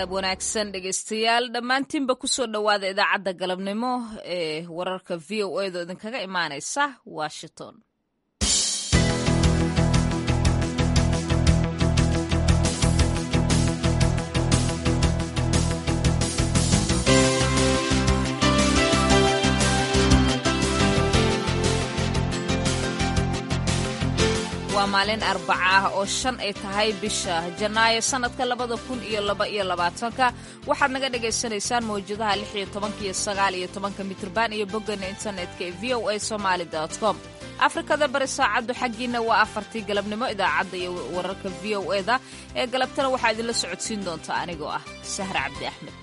galab wanaagsan dhegaystayaal dhammaantiinba kusoo dhowaada idaacadda galabnimo ee wararka v o edo idinkaga imaanaysa washington waa maalin arbaca ah oo shan ay tahay bisha janaayo sannadka labada kun iyo laba iyo labaatanka waxaad naga dhagaysanaysaan mawjadaha lix iyo tobanka iyo sagaal iyo tobanka mitrban iyo boggana internetka ee v o a somaali com afrikada bari saacaddu xaggiina waa afartii galabnimo idaacadda iyo wararka v o eda ee galabtana waxaa idinla socodsiin doontaa anigoo ah sahre cabdi axmed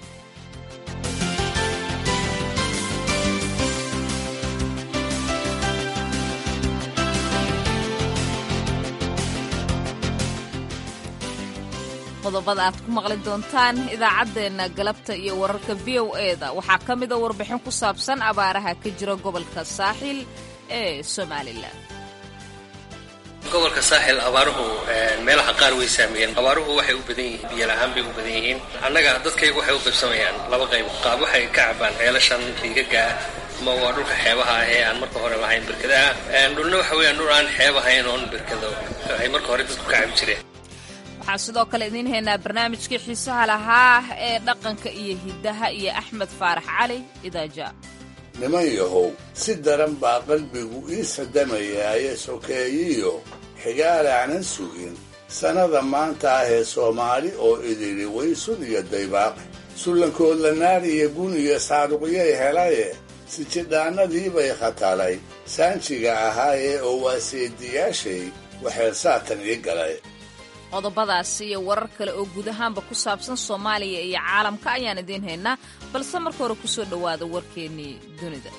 qodobada aad ku maqli doontaan idaacaddeenna galabta iyo wararka v o eda waxaa ka mida warbixin ku saabsan abaaraha ka jira gobolka saaxil ee somalilan gobolka saaxil abaaruhu meelaha qaar way saameeyeen abaaruhu waxay u badan yihiin biyo la-aan bay u badan yihiin annaga dadkaygu waxay u qaybsamayaan laba qayb qaab waxay ka cabaan ceelashan riigaga ah ama waa dhulka xeebaha ah ee aan marka hore lahayn berkadaha dhulna waxa weeyaan dhul aan xeeb ahayn oon berkado ay marka hore dadku ka cabi jireen waxaan sidoo kale idiin haynaa barnaamijkii xiisaha lahaa ee dhaqanka iyo hiddaha iyo axmed faarax cali idaaja niman yahow si daran baa qalbigu ii sadamayaaye sokeeyiyo xigaalaanan sugin sannada maanta ah ee soomaali oo idili waysun iyo daybaaq sullankoodla naar iyo gun iyo saaruqyay helaye sijidhaannadii bay khatalay saanjiga ahaayee oo waa seediyaashay waxay saatan ii galay qodobadaasi iyo warar kale oo guud ahaanba ku saabsan soomaaliya iyo caalamka ayaan idiin haynaa balse marka hore kusoo dhowaada warkeennii dunida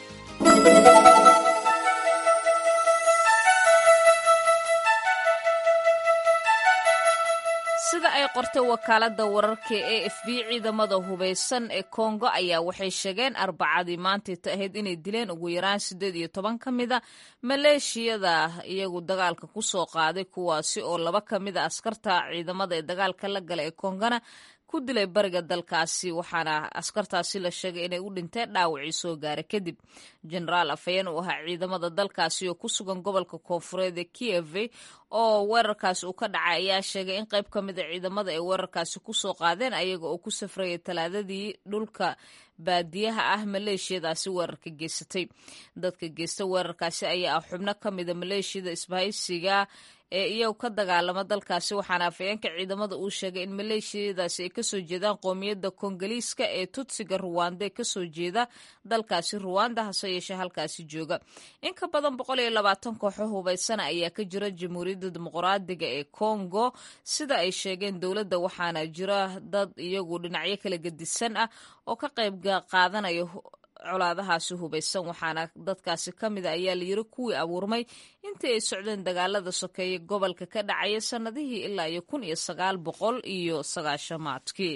sida ay qortay wakaaladda wararka ee f b ciidamada hubaysan ee kongo ayaa waxay sheegeen arbacadii maantayta ahayd inay dileen ugu yaraan siddeed iyo toban ka mida maleeshiyada iyagu dagaalka ku soo qaaday kuwaasi oo laba ka mida askarta ciidamada ee dagaalka la gala ee kongana ku dilay bariga dalkaasi waxaana askartaasi la sheegay inay u dhinteen dhaawacii soo gaara kadib jenaraal afhayeen uu ahaa ciidamada dalkaasi oo ku sugan gobolka koonfureed ee kieve oo weerarkaasi uu ka dhacay ayaa sheegay in qayb ka mida ciidamada ay weerarkaasi ku soo qaadeen ayaga oo ku safrayay talaadadii dhulka baadiyaha ah maleeshiyadaasi weerarka geysatay dadka geysta weerarkaasi ayaa ah xubno ka mida maleeshiyada isbahaysiga ee iyagu ka dagaalama dalkaasi waxaana afayeenka ciidamada uu sheegay in maleeshiyadaasi ay kasoo jeedaan qoomiyadda kongoliiska ee tutsiga ruwanda ee kasoo jeeda dalkaasi ruwanda hase yeeshee halkaasi jooga in ka badan boqol iyo labaatan kooxo hubaysana ayaa ka jira jamhuuriyadda dimuqraadiga ee congo sida ay sheegeen dowladda waxaana jira dad iyagu dhinacyo kala gedisan ah oo ka qayb qaadanaya colaadahaasi hubaysan waxaana dadkaasi ka mida ayaa layiri kuwii abuurmay intii ay socdeen dagaalada sokeeye gobolka ka dhacaya sannadihii ilaa iyo kun iyo sagaal boqol iyo sagaashamaadkii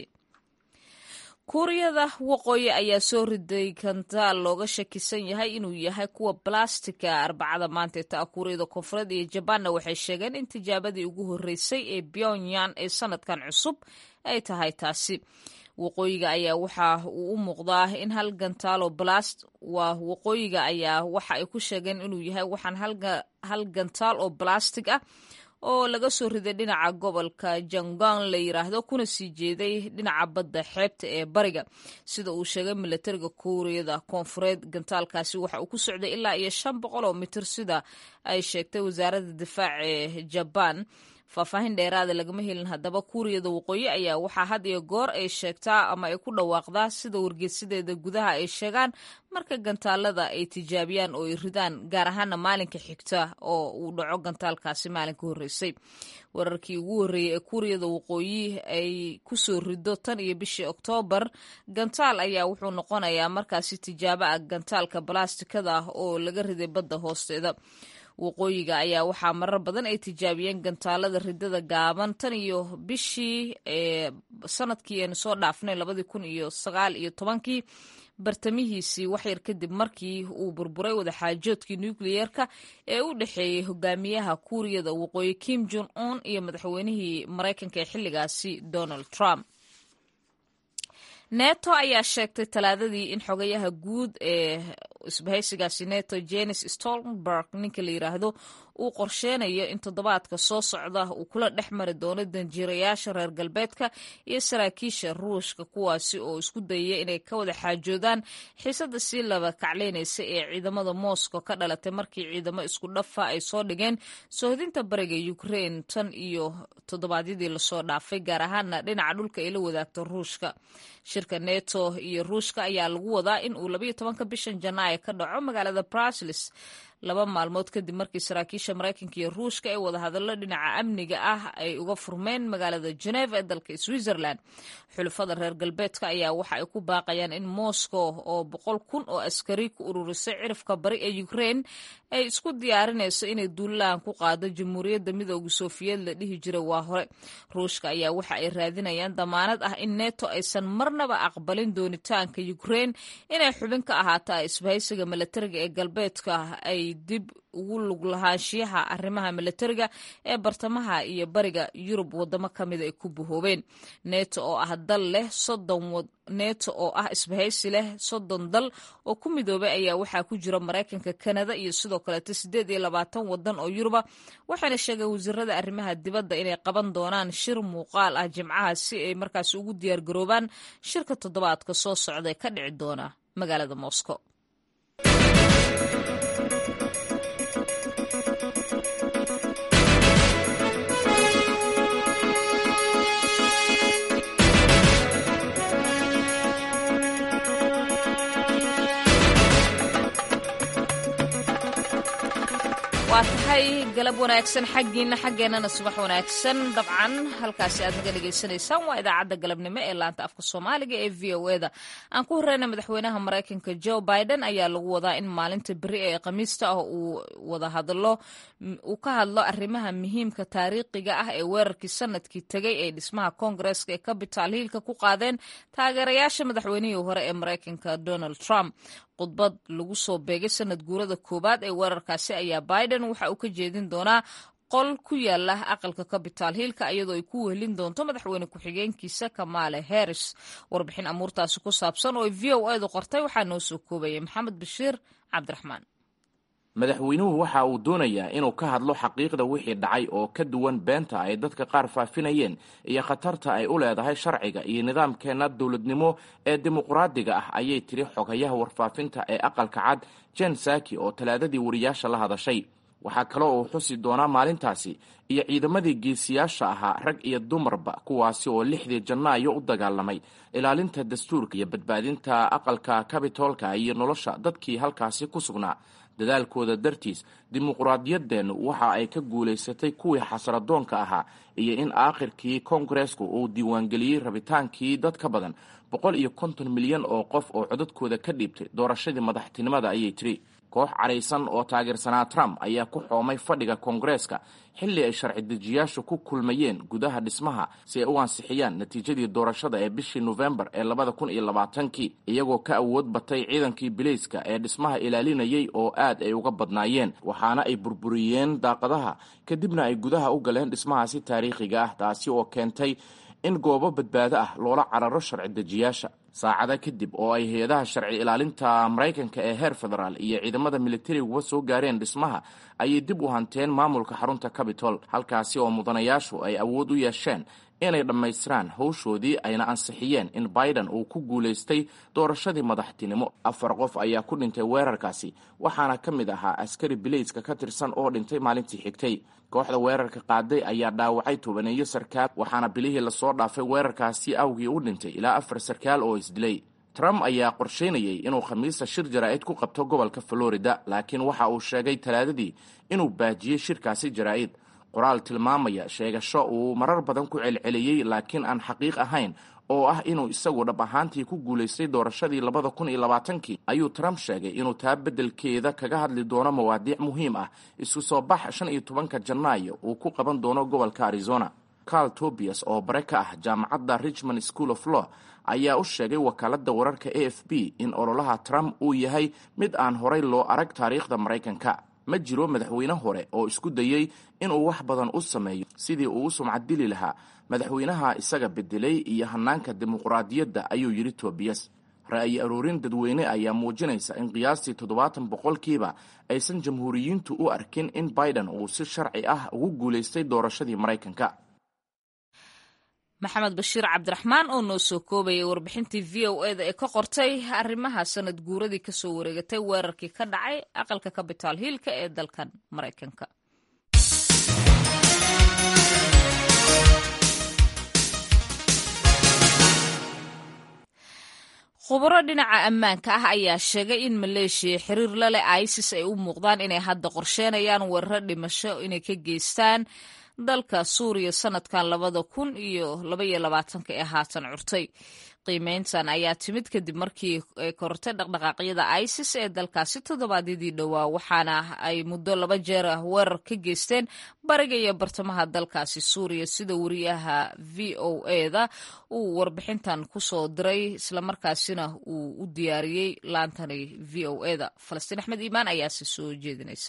kuuriyada waqooyi ayaa soo riday kantaal looga shakisan yahay inuu yahay kuwa balastika arbacada maanteeta ah kuuriyada koonfureed iyo jabaanna waxay sheegeen in tijaabadii ugu horreysay ee pyongyang ee sanadkan cusub ay tahay taasi waqooyiga ayaa waxa uu u muuqdaa in hal gantaalo balast waa waqooyiga ayaa waxa ay ku sheegeen inuu yahay waxaan hal gantaal oo balastig ah oo laga soo riday dhinaca gobolka jangon la yiraahdo kuna sii jeeday dhinaca badda xeebta ee bariga sida uu sheegay milatariga kuuriyada koonfureed gantaalkaasi waxa uu ku socday ilaa iyo shan boqol oo mitir sida ay sheegtay wasaaradda difaac ee jabaan faahfaahin dheeraada lagama helin haddaba kuuriyada waqooyi ayaa waxaa had iyo goor ay sheegtaa ama ay ku dhawaaqdaa sida wargeysadeeda gudaha ay sheegaan marka gantaalada ay tijaabiyaan oo ay ridaan gaar ahaana maalinka xigta oo uu dhaco gantaalkaasi maalinka horreysay wararkii ugu horreeyey ee kuuriyada waqooyi ay kusoo rido tan iyo bishii oktoobar gantaal ayaa wuxuu noqonayaa markaasi tijaabo ah gantaalka balastikada ah oo laga riday badda hoosteeda waqooyiga ayaa waxaa marar badan ay tijaabiyeen gantaalada ridada gaaban tan iyo bishii sanadkii aynu soo dhaafnay labadii kun iyo sagaal iyo tobankii bartamihiisii waxyar kadib markii uu burburay wadaxaajoodkii nukliyeerka ee u dhexeeyey hogaamiyaha kuuriyada waqooyi kim jon un iyo madaxweynihii maraykanka ee xilligaasi donald trump neto ayaa sheegtay talaadadii in xogayaha guud ee isbahaysigaasi neto jenis stoltenberg ninka la yiraahdo uu qorsheynayo in toddobaadka soo socda uu kula dhex mari doono danjiirayaasha reer galbeedka iyo saraakiisha ruushka kuwaasi oo isku dayaya inay ka wada xaajoodaan xiisada sii laba kacleynaysa ee ciidamada moscow ka dhalatay markii ciidamo isku dhafa ay soo dhigeen soohdinta bariga ukraine tan iyo toddobaadyadii lasoo dhaafay gaar ahaana dhinaca dhulka ay la wadaagto ruushka shirka neto iyo ruushka ayaa lagu wadaa in uu labayo tobanka bishan janaayo ka dhaco magaalada brusels laba maalmood kadib markii saraakiisha maraykanka iyo ruushka ee wadahadallo dhinaca amniga ah ay uga furmeen magaalada geneva ee dalka switzerland xulafada reer galbeedka ayaa waxa ay ku baaqayaan in moscow oo boqol kun oo askari ku ururisay cirifka bari ee ukraine ay isku diyaarinayso inay duulaan ku qaado jamhuuriyadda midooda sofiyeed la dhihi jiray waa hore ruushka ayaa waxa ay raadinayaan damaanad ah in neto aysan marnaba aqbalin doonitaanka ukraine inay xubin ka ahaato isbahaysiga milatariga ee galbeedka ay dib ugu lug lahaanshiyaha arrimaha milatariga ee bartamaha iyo bariga yurub wadamo kamida ay ku bahoobeen neto oo ah dal leh soddon neto oo ah isbahaysi leh soddon dal oo ku midoobay ayaa waxaa ku jira maraykanka kanada iyo sidoo kaleeto siddeed iyo labaatan wadan oo yuruba waxaana sheegay wasiirada arrimaha dibadda inay qaban doonaan shir muuqaal ah jimcaha si ay markaasi ugu diyaargaroobaan shirka toddobaadka soo socda ee ka dhici doona magaalada moscow waa tahay galab wanaagsan xaggiina xaggeennana subax wanaagsan dabcan halkaasi aad naga dhegaysanaysaan waa idaacadda galabnimo ee laanta afka soomaaliga ee v o eda aan ku horeyna madaxweynaha maraykanka joe biden ayaa lagu wadaa in maalinta beri ee khamiista ah uu wada hadlo uu ka hadlo arrimaha muhiimka taariikhiga ah ee weerarkii sanadkii tegay ee dhismaha koongareska ee capital hiilka ku qaadeen taageerayaasha madaxweynihii hore ee maraykanka donald trump khudbad lagu soo beegay sanad guurada koowaad ee weerarkaasi ayaa biden waxa uu ka jeedin doonaa qol ku yaala aqalka capital hiilka iyadoo ay ku wehelin doonto madaxweyne ku-xigeenkiisa kamaale harris warbixin amuurtaasi ku saabsan oo ay v o edu qortay waxaa noo soo koobayay maxamed bashiir cabdiraxmaan madaxweynuhu waxa uu doonayaa inuu ka hadlo xaqiiqda wixii dhacay oo ka duwan beenta ay dadka qaar faafinayeen iyo khatarta ay u leedahay sharciga iyo nidaamkeenna dowladnimo ee dimuqraadiga ah ayay tiri xogayaha warfaafinta ee aqalka cad jen saki oo talaadadii wariyaasha la hadashay waxaa kaloo uu xusi doonaa maalintaasi iyo ciidamadii geesiyaasha ahaa rag iyo dumarba kuwaasi oo lixdii janaayo u dagaalamay ilaalinta dastuurka iyo badbaadinta aqalka kabitoolka iyo nolosha dadkii halkaasi ku sugnaa dadaalkooda dartiis dimuqraadiyaddeennu waxa ay ka guulaysatay kuwii xasradoonka ahaa iyo in aakhirkii koongareesku uu diiwaangeliyey rabitaankii dad ka badan boqol iyo konton milyan oo qof oo codadkooda ka dhiibtay doorashadii madaxtinimada ayay tiri koox cadhaysan oo taageersanaa trump ayaa ku xoomay fadhiga koongareeska xilli ay sharci dejiyaashu ku kulmayeen gudaha dhismaha si ay u ansixiyaan natiijadii doorashada ee bishii nofembar ee labada kun iyo labaatankii iyagoo ka awood batay ciidankii bilayska ee dhismaha ilaalinayay oo aad ay uga badnaayeen waxaana ay burburiyeen daaqadaha kadibna ay gudaha u galeen dhismahaasi taariikhiga ah taasi oo keentay in goobo badbaado ah loola cararo sharci dejiyaasha saacada kadib oo ay hay-adaha sharci ilaalinta maraykanka ee heer federaal iyo ciidamada militariga soo gaareen dhismaha ayay dib u hanteen maamulka xarunta cabitol halkaasi oo mudanayaashu ay awood u yeesheen inay dhammaystiraan howshoodii ayna ansixiyeen in biden uu ku guulaystay doorashadii madaxtinimo afar qof ayaa ku dhintay weerarkaasi waxaana ka mid ahaa askari bilayska ka tirsan oo dhintay maalintii xigtay kooxda weerarka qaaday ayaa dhaawacay tobaneeyo sarkaal waxaana bilihii lasoo dhaafay weerarkaasi awgii u dhintay ilaa afar sarkaal oo isdilay trump ayaa qorsheynayay inuu khamiista shir jaraa'id ku qabto gobolka florida laakiin waxa uu sheegay talaadadii inuu baajiyey shirkaasi jaraa'id qoraal tilmaamaya sheegasho uu marar badan ku celceliyey laakiin aan xaqiiq ahayn oo ah inuu isagu dhab ahaantii ku guulaystay doorashadii labada kun iyo labaatankii ayuu trump sheegay inuu taa beddelkeeda kaga hadli doono mawaadiic muhiim ah isku soo bax shan iyo tobanka janaayo uu ku qaban doono gobolka arizona carl tobias oo bare ka ah jaamacadda richmond school of law ayaa u sheegay wakaaladda wararka a f b in ololaha trump uu yahay mid aan horay loo arag taariikhda maraykanka ma jiro madaxweyne hore oo isku dayey inuu wax badan u sameeyo sidii uu u sumcad dili lahaa madaxweynaha isaga bedelay iyo hanaanka dimuqraadiyadda ayuu yidhi tobiyas ra'yi aroorin dadweyne ayaa muujinaysa in qiyaastii toddobaatan boqolkiiba aysan jamhuuriyiintu u arkin in biden uu si sharci ah ugu guulaystay doorashadii maraykanka maxamed bashiir cabdiraxmaan oo noo soo koobayay warbixintii v o eda ee ka qortay arrimaha sanad guuradii kasoo wareegatay weerarkii ka dhacay aqalka capital hiilka ee dalkan maraykanka khubaro dhinaca ammaanka ah ayaa sheegay in maleeshiya xiriir la leh isis ay u muuqdaan inay hadda qorsheenayaan weeraro dhimasho inay ka geystaan dalka suuriya sanadkan labada kun iyo labaiyo labaatanka ee haatan curtay qiimeyntan ayaa timid kadib markii ay kortay dhaqdhaqaaqyada isis ee dalkaasi toddobaadyadii dhowaa waxaana ay muddo laba jeer ah weerar ka geysteen bariga iyo bartamaha dalkaasi suuriya sida wariyaha v o eda uu warbixintan kusoo diray islamarkaasina uu u diyaariyey laantani v o eda falastiin axmed iimaan ayaase soo jeedinaysa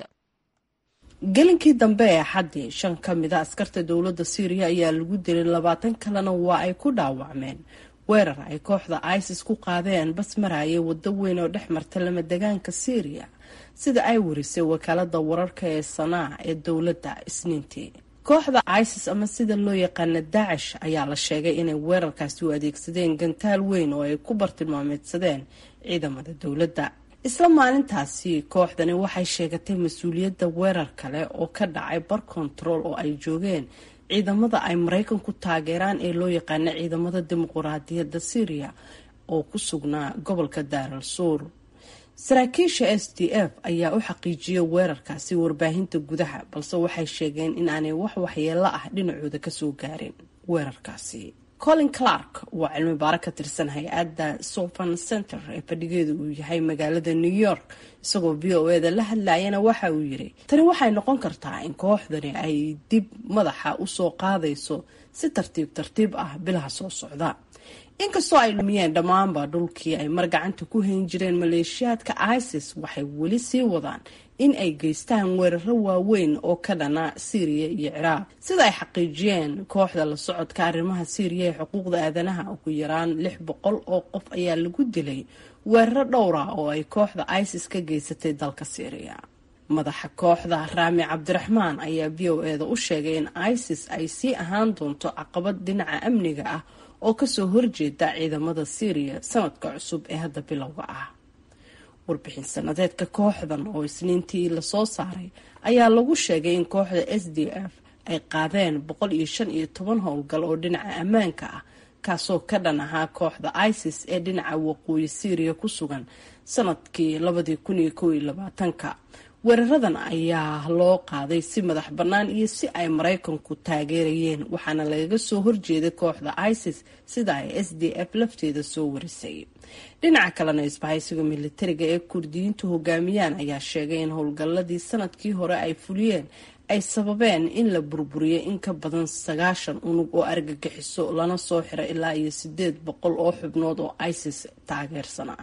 gelinkii dambe ee xaddii shan ka mida askarta dowladda syriya ayaa lagu dilay labaatan kalena waa ay ku dhaawacmeen weerar ay kooxda isis ku qaadeen bas maraya waddo weyn oo dhex marta lama degaanka syriya sida ay warisay wakaalada wararka ee sanaa ee dowladda isniintii kooxda isis ama sida loo yaqaana daacish ayaa la sheegay inay weerarkaasi u adeegsadeen gantaal weyn oo ay ku bartilmaameedsadeen ciidamada dowladda isla maalintaasi kooxdani waxay sheegatay mas-uuliyadda weerar kale oo ka dhacay bar control oo ay joogeen ciidamada ay maraykanku taageeraan ee loo yaqaana ciidamada dimuquraadiyadda syriya oo ku sugnaa gobolka daaral suur saraakiisha s d f ayaa u xaqiijiyay weerarkaasi warbaahinta gudaha balse waxay sheegeen in aanay wax waxyeelo ah dhinacooda kasoo gaarin weerarkaasi colin clark waa cilmi baaro ka tirsan hay-adda sofan center ee fadhigeedu uu yahay magaalada new york isagoo v o eda la hadlayana waxa uu yiri tani waxay noqon kartaa in kooxdani ay dib madaxa usoo qaadayso si tartiib tartiib ah bilaha soo socda inkastoo ay lumiyeen dhammaanba dhulkii ay mar gacanta ku hayn jireen maleeshiyaadka isis waxay weli sii wadaan in ay geystaan weeraro waaweyn oo ka dhana syriya iyo ciraaq sida ay xaqiijiyeen kooxda la socodka arrimaha syriya ee xuquuqda aadanaha ugu yaraan lix boqol oo qof ayaa lagu dilay weeraro dhowra oo ay kooxda isis ka geysatay dalka syriya madaxa kooxda raami cabdiraxmaan ayaa v o eda u sheegay in isis ay sii ahaan doonto caqabad dhinaca amniga ah oo kasoo horjeeda ciidamada syriya sanadka cusub ee hadda bilowga ah warbixin sanadeedka kooxdan oo isniintii lasoo saaray ayaa lagu sheegay in kooxda s d f ay qaadeen boqol iyo shan iyo toban howlgal oo dhinaca ammaanka ah kaasoo ka dhan ahaa kooxda isis ee dhinaca waqooyi syriya ku sugan sanadkii labadii kun iyo kow iyo labaatanka weeraradan ayaa loo qaaday si madax bannaan iyo si ay maraykanku taageerayeen waxaana lagaga soo horjeeday kooxda isis sida ay s d f lafteeda soo warisay dhinaca kalena isbahaysiga militariga ee kurdiyiintu hogaamiyaan ayaa sheegay in howlgalladii sanadkii hore ay fuliyeen ay sababeen in la burburiyay in ka badan sagaashan unug oo argagixiso lana soo xiro ilaa iyo sideed boqol oo xubnood oo isis taageersanaa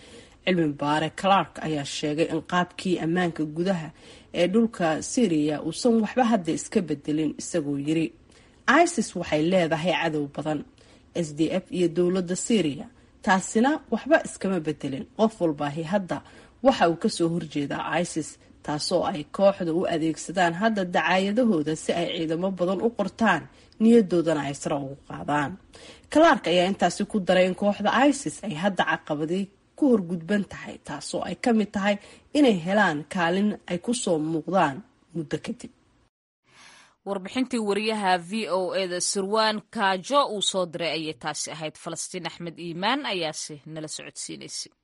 cilmi baare clark ayaa sheegay in qaabkii ammaanka gudaha ee dhulka syriya uusan waxba hadda iska bedelin isagoo yiri isis waxay leedahay cadow badan s d f iyo dowladda syriya taasina waxba iskama bedelin qof walbaahi hadda waxa uu kasoo horjeedaa isis taasoo ay kooxda u adeegsadaan hadda dacaayadahooda si ay ciidamo badan u qortaan niyadoodana ay sare ugu qaadaan clark ayaa intaasi ku daray in kooxda isis ay hadda caqabadii ku horgudban tahay taasoo ay ka mid tahay inay helaan kaalin ay kusoo muuqdaan muddo kadib warbixintii wariyaha v o eda sirwaan kaajo uu soo diray ayay taasi ahayd falastiin axmed iimaan ayaase nala socodsiinaysay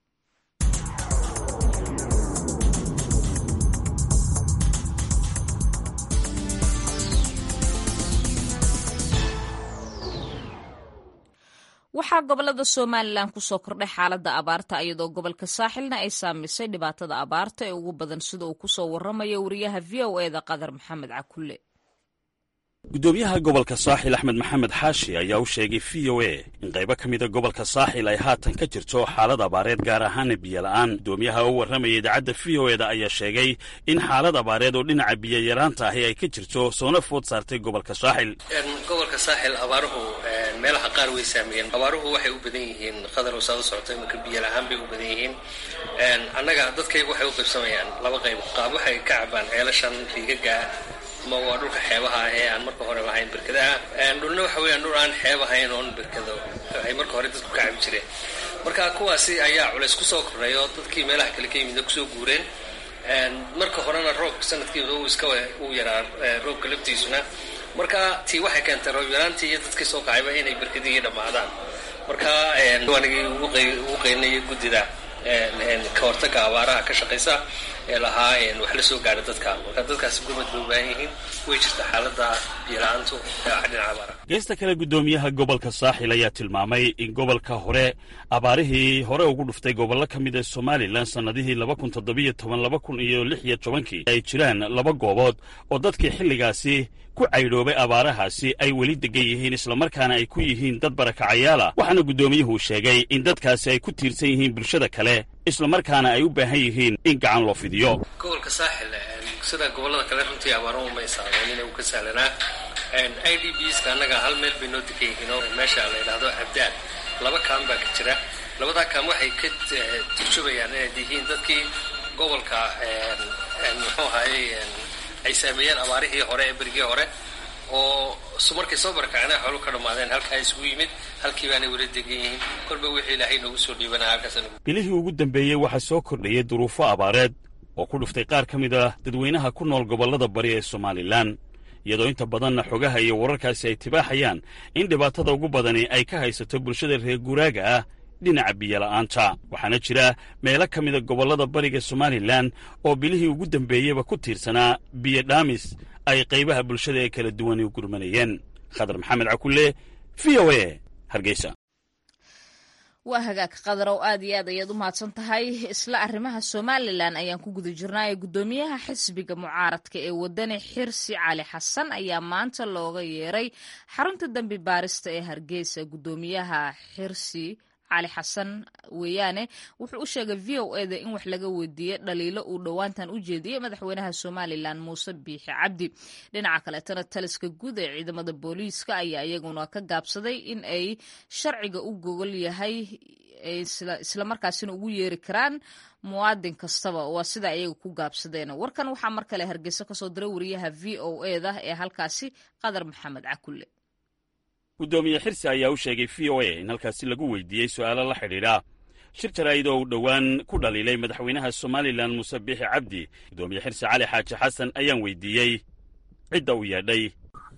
waxaa gobolada somalilan kusoo kordhay xaaladda abaarta iyadoo gobolka saaxilna ay saamisay dhibaatada abaarta ee ugu badan sida uu kusoo waramayo wariyaha v o eda qadar maxamed cakulle guddoomiyaha gobolka saaxil axmed maxamed xaashi ayaa u sheegay v o a in qaybo ka mida gobolka saaxil ay haatan ka jirto xaalad abaareed gaar ahaana biyola'aan guddoomiyaha oo warramaya idaacadda v o eda ayaa sheegay in xaalad abaareed oo dhinaca biyoyaraanta ahi ay ka jirto soona food saartay gobolka saaxil gobolka saaxil abaaruhu meelaha qaar way saameeyeen abaaruhu waxay u badan yihiin qadarow saad u socota imanka biyola'aan bay u badan yihiin annaga dadkaygu waxay u qaybsamayaan laba qayb qaab waxay ka cabaan ceelashan riigaga ma waa dhulka xeebaha ah ee aan marka hore lahayn berkadaha dhulna waxa weeyaan dhul aan xeeb ahayn oon berkado ay marka hore dadku ka cabi jireen marka kuwaasi ayaa culays kusoo kordhay oo dadkii meelaha kale ka yimid kusoo guureen marka horena roobka sanadkiiba uu iska uu yaraa roobka laftiisuna marka tii waxay keentay roob yaraantii iyo dadkii soo kacayba inay berkadihii dhammaadaan marka anigii ugu qaynaya guddida ka hortaga abaaraha ka shaqaysa ee lahaa wax la soo gaadha dadka marka dadkaasi gurmad bay u baahan yihiin way jirta xaalada biyo-la-aantu dhinaca abaaraha geesta kale guddoomiyaha gobolka saaxil ayaa tilmaamay in gobolka hore abaarihii hore ugu dhuftay gobollo ka mid a somalilan sannadihii laba kun toddobiyo toban laba kun iyo lix iyo tobankii ay jiraan laba goobood oo dadkii xilligaasi ku caydhoobay abaarahaasi ay weli degan yihiin islamarkaana ay ku yihiin dad barakacayaala waxaana guddoomiyuhu sheegay in dadkaasi ay ku tiirsan yihiin bulshada kale islamarkaana ay u baahan yihiin in gacan loo fidiyo gobolka saaxil sida gobollada kale runtii abaaro uma isaameyn uu ka sahlanaa i d bska annaga hal meel bay noo degan yihiin oo meesha la yidhaahdo abdaal laba kaan baa ka jira labadaa kaan waxay ka turjubayaan inay yihiin dadkii gobolka muxuu ahaayey ay saameeyeen abaarihii hore ee berigii hore oo markay soo barakaceen ay xoolu ka dhammaadeen halkaa isugu yimid halkii baanay weli degan yihiin kolba wixii ilaahay noogu soo dhiibanaa halkaas bilihii ugu dambeeyey waxaa soo kordhayay duruufo abaareed oo ku dhuftay qaar ka mid ah dadweynaha ku nool gobollada bari ee somalilan iyadoo inta badanna xogaha iyo wararkaasi ay tibaaxayaan in dhibaatada ugu badani ay ka haysato bulshada reer guuraaga ah dhinaca biyola'aanta waxaana jira meelo ka mida gobollada bariga somalilan oo bilihii ugu dambeeyeyba ku tiirsanaa biyo dhaamis ay qaybaha bulshada ee kala duwani u gurmanayeen khadar maxamed cakulle v o a hargeysa waa hagaag qadarow aad iyo aad ayaad u mahadsan tahay isla arrimaha somalilan ayaan ku guda jirnaa ee guddoomiyaha xisbiga mucaaradka ee wadani xirsi cali xasan ayaa maanta looga yeeray xarunta dembi baarista ee hargeysa guddoomiyaha xirsi cali xasan weeyaane wuxuu u sheegay v o eda in wax laga weydiiyey dhaliilo uu dhowaantan u jeediyey madaxweynaha somalilan muuse biixi cabdi dhinaca kaleetana taliska guud ee ciidamada booliiska ayaa iyaguna ka gaabsaday in ay sharciga u gogol yahay islamarkaasina ugu yeeri karaan muwaadin kastaba waa sida ayaga ku gaabsadeen warkan waxaa mar kale hargeyso kasoo diray wariyaha v o eda ee halkaasi qadar maxamed cakulle guddoomiye xirsi ayaa u sheegay v o a in halkaasi lagu weydiiyey su'aalo la xidhiidha shir jaraa'id oo uu dhowaan ku dhaliilay madaxweynaha somalilan muuse biixi cabdi guddoomiye xirsi cali xaaji xasan ayaan weydiiyey cidda uu yeedhay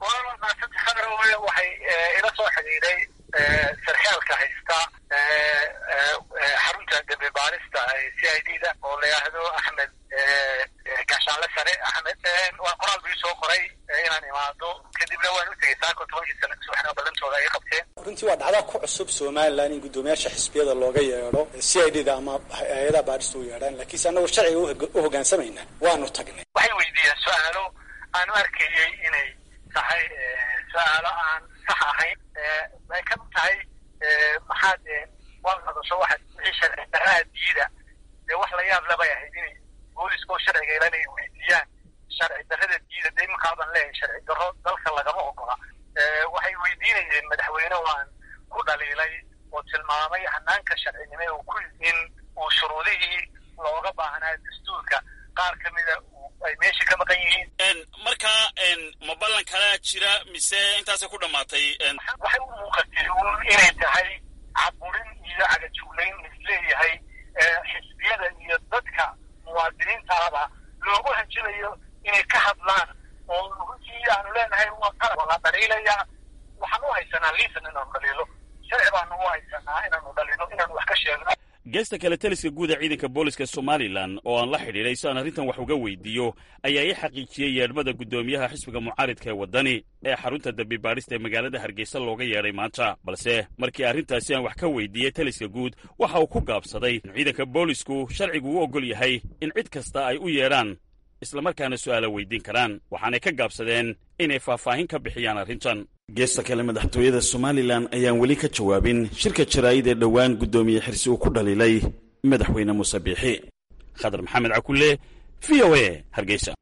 waxay ila soo xidhiidhay sarkaalka haysta xarunta dembi baarista c i d da oo la yidhaahdo axmed gaashaanle sare axmed waa qoraal buu soo qoray inaan imaado kadibna waan u tegey saako tobankii sana subaxna ballantooda ay qabteen runtii waa dhacda ku cusub somalilan in guddoomiyaasha xisbiyada looga yeedho c i d da ama hay-adaha baarista u yeedhaan laakiinse annagu sharciga u hoggaansamayna waanu tagnay waxay weydiiyeen su-aalo aanu arkayey inay tahay su-aalo aan sax ahayn ay ka tahay maxaad waad hadasho waxaad wixii sharci darraha diida dee wax la yaab labay ahayd inay booliska oo sharciga ilan ay weydiiyaan sharci darrada diida dee imankaaban leeyahay sharci darro dalka lagama ogola waxay weydiinayeen madaxweyne waan ku dhaliilay oo tilmaamay hanaanka sharcinimo uu ku in uu shuruudihii looga baahnaa dastuurka qaar ka mida ay meesha ka maqan yihiin markaa ma ballan kalaa jira mise intaasay ku dhammaatay waxay u muuqatay inay tahay caburin iyo cagajuglayn isleeyahay xisbiyada iyo dadka muwaadiniintaaba loogu hanjilayo inay ka hadlaan oo runtii aanu leenahay waa qalab la dhaliilaya waxaan u haysanaa liisan inaanu dhaliilo sharci baanu u haysanaa inaanu dhaliilo inaanu wax ka sheegno geesta kale taliska guud ee ciidanka booliska somalilan oo aan la xidhiidhay si aan arrintan wax uga weydiiyo ayaa ii xaqiijiyey yeedhmada guddoomiyaha xisbiga mucaaridka ee waddani ee xarunta dembi baadhista ee magaalada hargeysa looga yeedhay maanta balse markii arrintaasi aan wax ka weydiiyey taliska guud waxa uu ku gaabsaday in ciidanka boolisku sharcigu u oggol yahay in cid kasta ay u yeedhaan islamarkaana su'aala weydiin karaan waxaanay ka gaabsadeen inay faahfaahin ka bixiyaan arrintan geesta kale madaxtooyada somalilan ayaan weli ka jawaabin shirka jaraa'id ee dhowaan guddoomiye xirsi uu ku dhaliilay madaxweyne muuse biixi khadar maxamed cakulle v o a hargeysa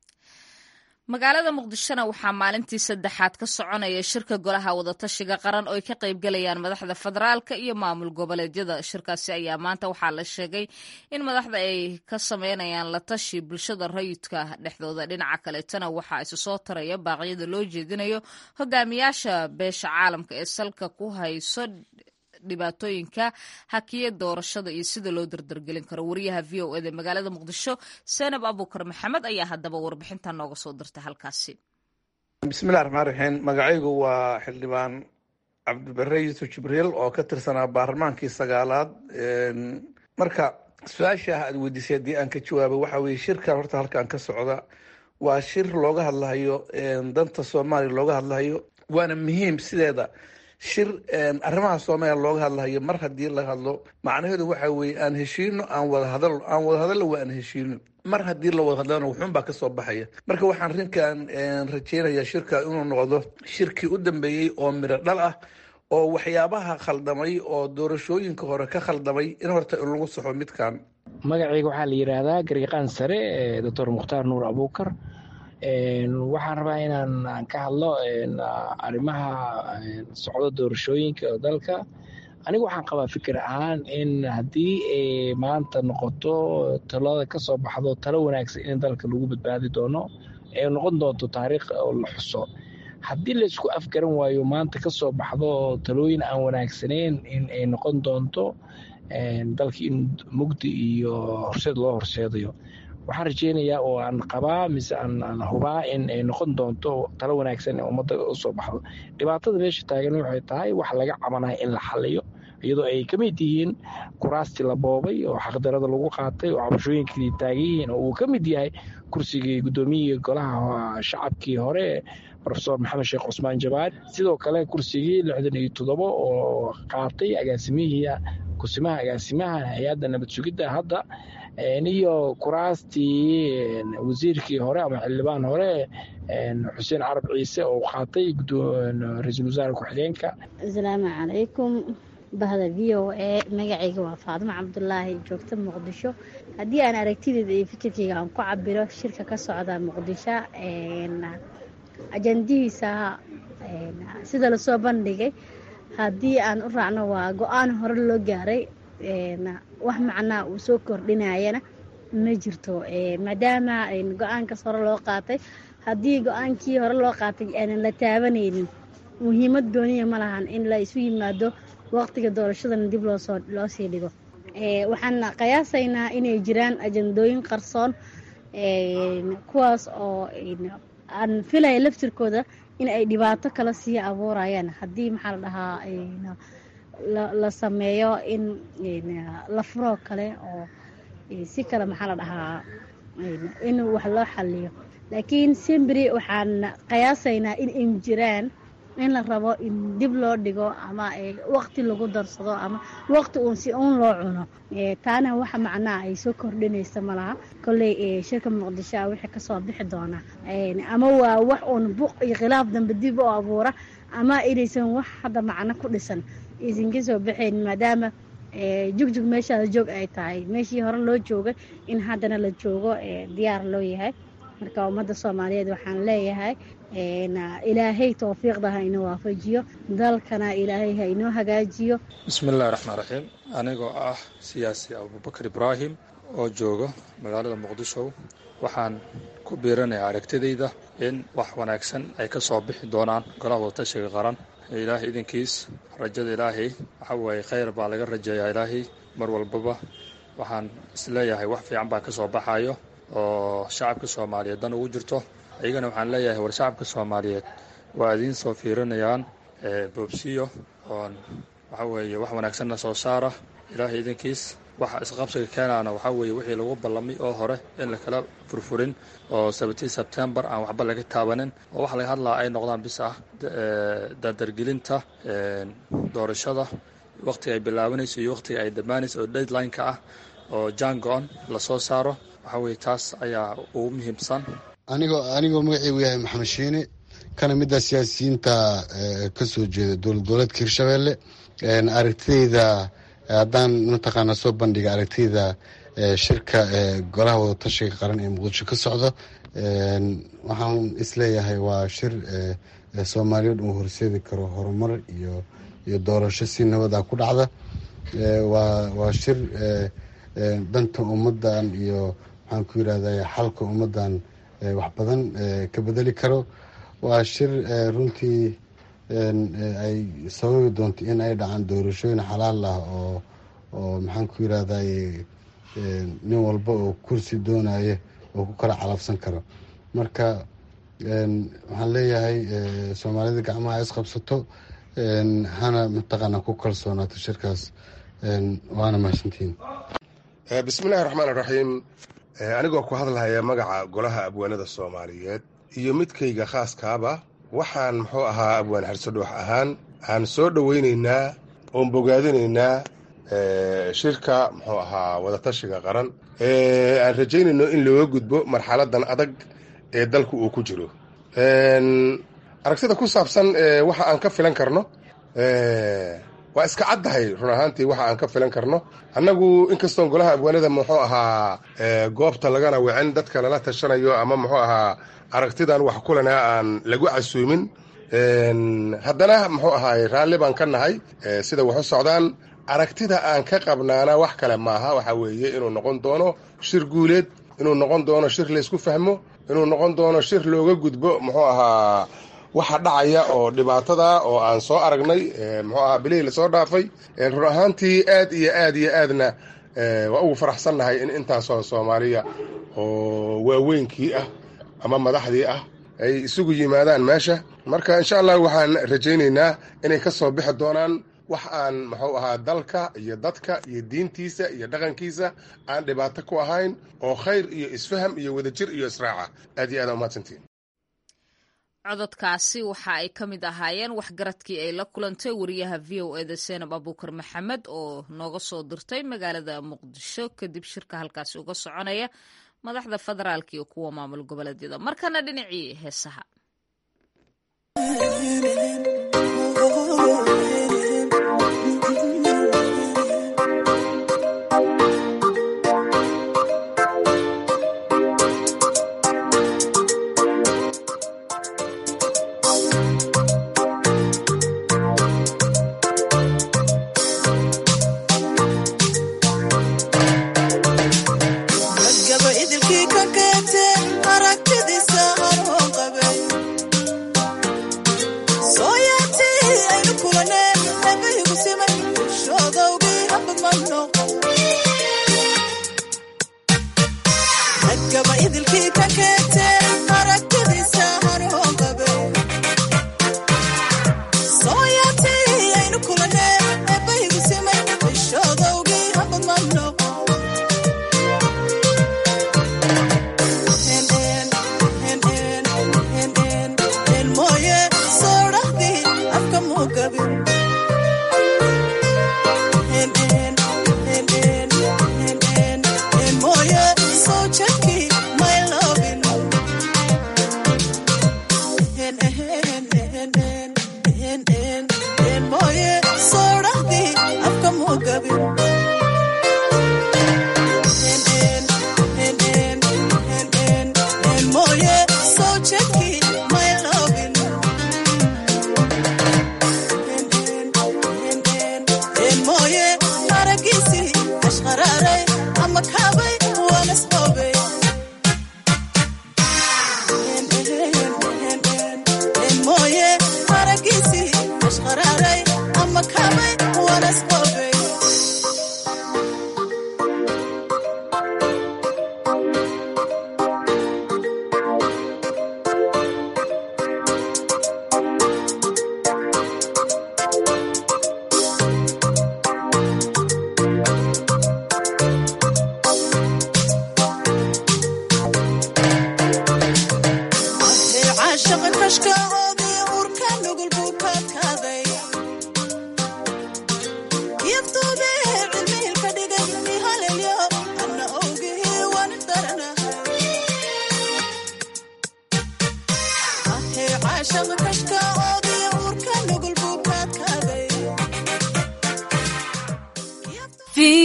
magaalada muqdishona waxaa maalintii saddexaad ka soconaya shirka golaha wadatashiga qaran oo ay ka qaybgalayaan madaxda federaalka iyo maamul goboleedyada shirkaasi ayaa maanta waxaa la sheegay in madaxda ay ka sameynayaan la tashi bulshada rayidka dhexdooda dhinaca kaleetana waxaa isu soo taraya baaqyada loo jeedinayo hogaamiyaasha beesha caalamka ee salka ku hayso dhibaatooyinka hakiya doorashada iyo sida loo dardargelin karo wariyaha v o eda magaalada muqdisho senab abukar maxamed ayaa haddaba warbixinta nooga soo dirtay halkaasi bismillahi raxmaan raxiim magacaygu waa xildhibaan cabdibare yuusuf jibriil oo ka tirsanaa baarlamaankii sagaalaad marka su-aasha aad weydiisay haddii aan ka jawaabo waxa weye shirkan horta halkan ka socda waa shir looga hadlahayo danta soomaaliya looga hadlahayo waana muhiim sideeda shir arrimaha soomaaliya looga hadlahayo mar haddii la hadlo macnaheedu waxa weeye aan heshiino aan wada hadal aan wada hadallo waa aan heshiino mar haddii la wada hadlana wuxuun baa kasoo baxaya marka waxaan rinkan rajeynayaa shirka inuu noqdo shirkii u dambeeyey oo midho dhal ah oo waxyaabaha khaldamay oo doorashooyinka hore ka khaldamay in horta lagu saxo midkan magacayga waxaa la yidhaahdaa garyaqaan sare doctor mukhtaar nuur abuukar waxaan rabaa inaan ka hadlo arrimaha socdo doorashooyinka dalka anigu waxaan qabaa fikir ahaan in haddii maanta noqoto talada ka soo baxdo talo wanaagsan in dalka lagu badbaadi doono ee noqon doonto taariikh oo la xuso haddii laysku afgaran waayo maanta ka soo baxdo talooyin aan wanaagsaneyn in ay noqon doonto dalka in mugdi iyo horseed loo horseedayo waxaan rajeynayaa oo aan qabaa mise aan hubaa in ay noqon doonto talo wanaagsan ee ummadda usoo baxdo dhibaatada meesha taagan waxay tahay wax laga cabanaya in la xaliyo iyadoo ay ka mid yihiin kuraastii la boobay oo xaqdarada lagu qaatay oo cabashooyinkii taagan yihiin oo uu ka mid yahay kursigii guddoomiyihii golaha shacabkii hore rofesor maxamed sheekh cusmaan jabaar sidoo kale kursigii lixdan iyo toddobo oo qaatay agaasimihii kusimaha agaasimaha hay-adda nabad sugidda hadda iyo kuraastii wasiirkii hore ama xildhibaan hore xuseen carab ciise oo qaatay ra-iisul wasaare ku-xigeenka asalaamu calaykum bahda v o a magacayga waa faadimo cabdulaahi joogta muqdisho haddii aan aragtideeda iyo fikirkayga aan ku cabiro shirka ka socda muqdisho ajandihiisa sida lasoo bandhigay haddii aan u raacno waa go-aan hore loo gaaray wax macnaa uu soo kordhinayana ma jirto maadaama go-aankaas hore loo qaatay haddii go-aankii hore loo qaatay aanan la taabanaynin muhiimad gooniya ma lahan in la isu yimaado waqtiga doorashadana dib loosoo loo sii dhigo waxaan qiyaasaynaa inay jiraan ajandooyin qarsoon kuwaas oo aan filaya laftirkooda in ay dhibaato kala sii abuurayaan haddii maxaa la dhahaa la sameeyo in la furoo kale oo si kale maxaa la dhahaa in wax loo xaliyo laakiin simbri waxaan qiyaasaynaa in ay jiraan in la rabo in dib loo dhigo ama waqti lagu darsado ama waqti uun si uun loo cuno taana waxa macnaha ay soo kordhinaysa malaha kolley shirka muqdisho a wixii kasoo bixi doona ama waa wax uun buq iyo khilaaf dambe dib u abuura ama inaysan wax hadda macno ku dhisan aysan ka soo baxayn maadaama jugjug meeshaada joog ay tahay meeshii hore loo joogay in haddana la joogo diyaar loo yahay marka ummadda soomaaliyeed waxaan leeyahay ilaahay towfiiqda ha inoo waafajiyo dalkana ilaahay ha inoo hagaajiyo bismillahi raxmaan raxiim anigoo ah siyaasi abubakar ibraahim oo jooga magaalada muqdisho waxaan ku biiranayaa aragtidayda in wax wanaagsan ay ka soo bixi doonaan golaha wadatashiga qaran ilaahay idinkiis rajada ilaahay waxa waaye khayr baa laga rajeeyaa ilaahay mar walbaba waxaan isleeyahay wax fiican baa ka soo baxayo oo shacabka soomaaliyeed dan ugu jirto iyagana waxaan leeyahay war shacabka soomaaliyeed waa idiin soo fiirinayaan boobsiyo oon waxa weeye wax wanaagsanna soo saara ilaahay idinkiis waxa isqabsiga keenaana waxaa weeye wixii lagu ballamay oo hore in lakala furfurin oo sabatii sebtembar aan waxba laga taabanin oo waxa laga hadlaa ay noqdaan bis ah dardargelinta doorashada wakhtiga ay bilaabanayso iyo wakhtiga ay dhammaanayso oo deadline-ka ah oo jango-on lasoo saaro waxaa weeye taas ayaa ugu muhiimsan anigoo anigoo magaceygu yahay maxamed shiine kana mid ah siyaasiyiinta ka soo jeeda dowlad goboleedka hirshabelle aragtideyda haddaan mataqaana soo bandhiga aragtiyda shirka golaha wadatashiga qaran ee muqdisho ka socda waxaan isleeyahay waa shir soomaaliyeed uu horseedi karo horumar iyo iyo doorasho si nabada ku dhacda waa shir danta ummadan iyo maxaan ku yirahda xalka ummadan wax badan ka bedeli karo waa shir runtii ay sababi doonto in ay dhacaan doorashooyin xalaal ah oo oo maxaan ku yirahda nin walba oo kursi doonaya oo ku kala calafsan karo marka waxaan leeyahay soomaalida gacmaha isqabsato hana mataqaana ku kalsoonaato shirkaas waana mahadsantihiin bismillahi raxmaan iraxiim anigoo ku hadlahaya magaca golaha abwaanada soomaaliyeed iyo midkayga khaaskaaba waxaan muxuu ahaa abwaan xarsadhoox ahaan aan soo dhoweynaynaa oon bogaadinaynaa shirka muxuu ahaa wadatashiga qaran aan rajaynayno in looga gudbo marxaladan adag ee dalku uu ku jiro aragtida ku saabsan waxa aan ka filan karno waa iska caddahay run ahaantii waxa aan ka filan karno annagu inkastoon golaha abwaanada muxuu ahaa goobta lagana wicin dadka lala tashanayo ama muxuu ahaa aragtidan wax kulana aan lagu casuumin haddana muxuu ahaay raalli baan ka nahay sida wax u socdaan aragtida aan ka qabnaana wax kale maaha waxa weeye inuu noqon doono shir guuleed inuu noqon doono shir laysku fahmo inuu noqon doono shir looga gudbo muxuu ahaa waxa dhacaya oo dhibaatada oo aan soo aragnay muxuu ahaa bilihii lasoo dhaafay run ahaantii aad iyo aad iyo aadna waa ugu faraxsannahay in intaasoo soomaaliya oo waaweynkii ah ama madaxdii ah ay isugu yimaadaan meesha marka insha allah waxaan rajaynaynaa inay ka soo bixi doonaan wax aan muxuu ahaa dalka iyo dadka iyo diintiisa iyo dhaqankiisa aan dhibaato ku ahayn oo khayr iyo isfaham iyo wadajir iyo israaca aad iyo aad umahadsantiin cododkaasi waxa ay ka mid ahaayeen waxgaradkii ay la kulantay wariyaha v o eda seenab abuukar maxamed oo nooga soo dirtay magaalada muqdisho kadib shirka halkaasi uga soconaya madaxda federaalk iyo kuwa maamul goboleedyada markana dhinacii heesaha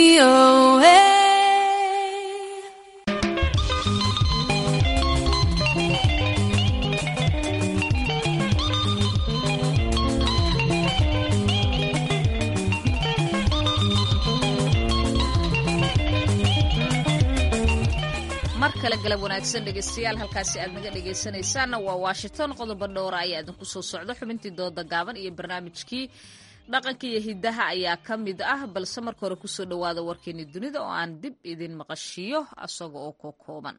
mar kale galab wanaagsan dhegeystayaal halkaasi aad naga dhegeysanaysaanna waa washington qodobo dhowra ayaa idinku soo socda xubintii dooda gaaban iyo barnaamijkii dhaqanka iyo hidaha ayaa ka mid ah balse marka hore kusoo dhowaada warkeeni dunida oo aan dib idin maqashiiyo asaga oo ko kooban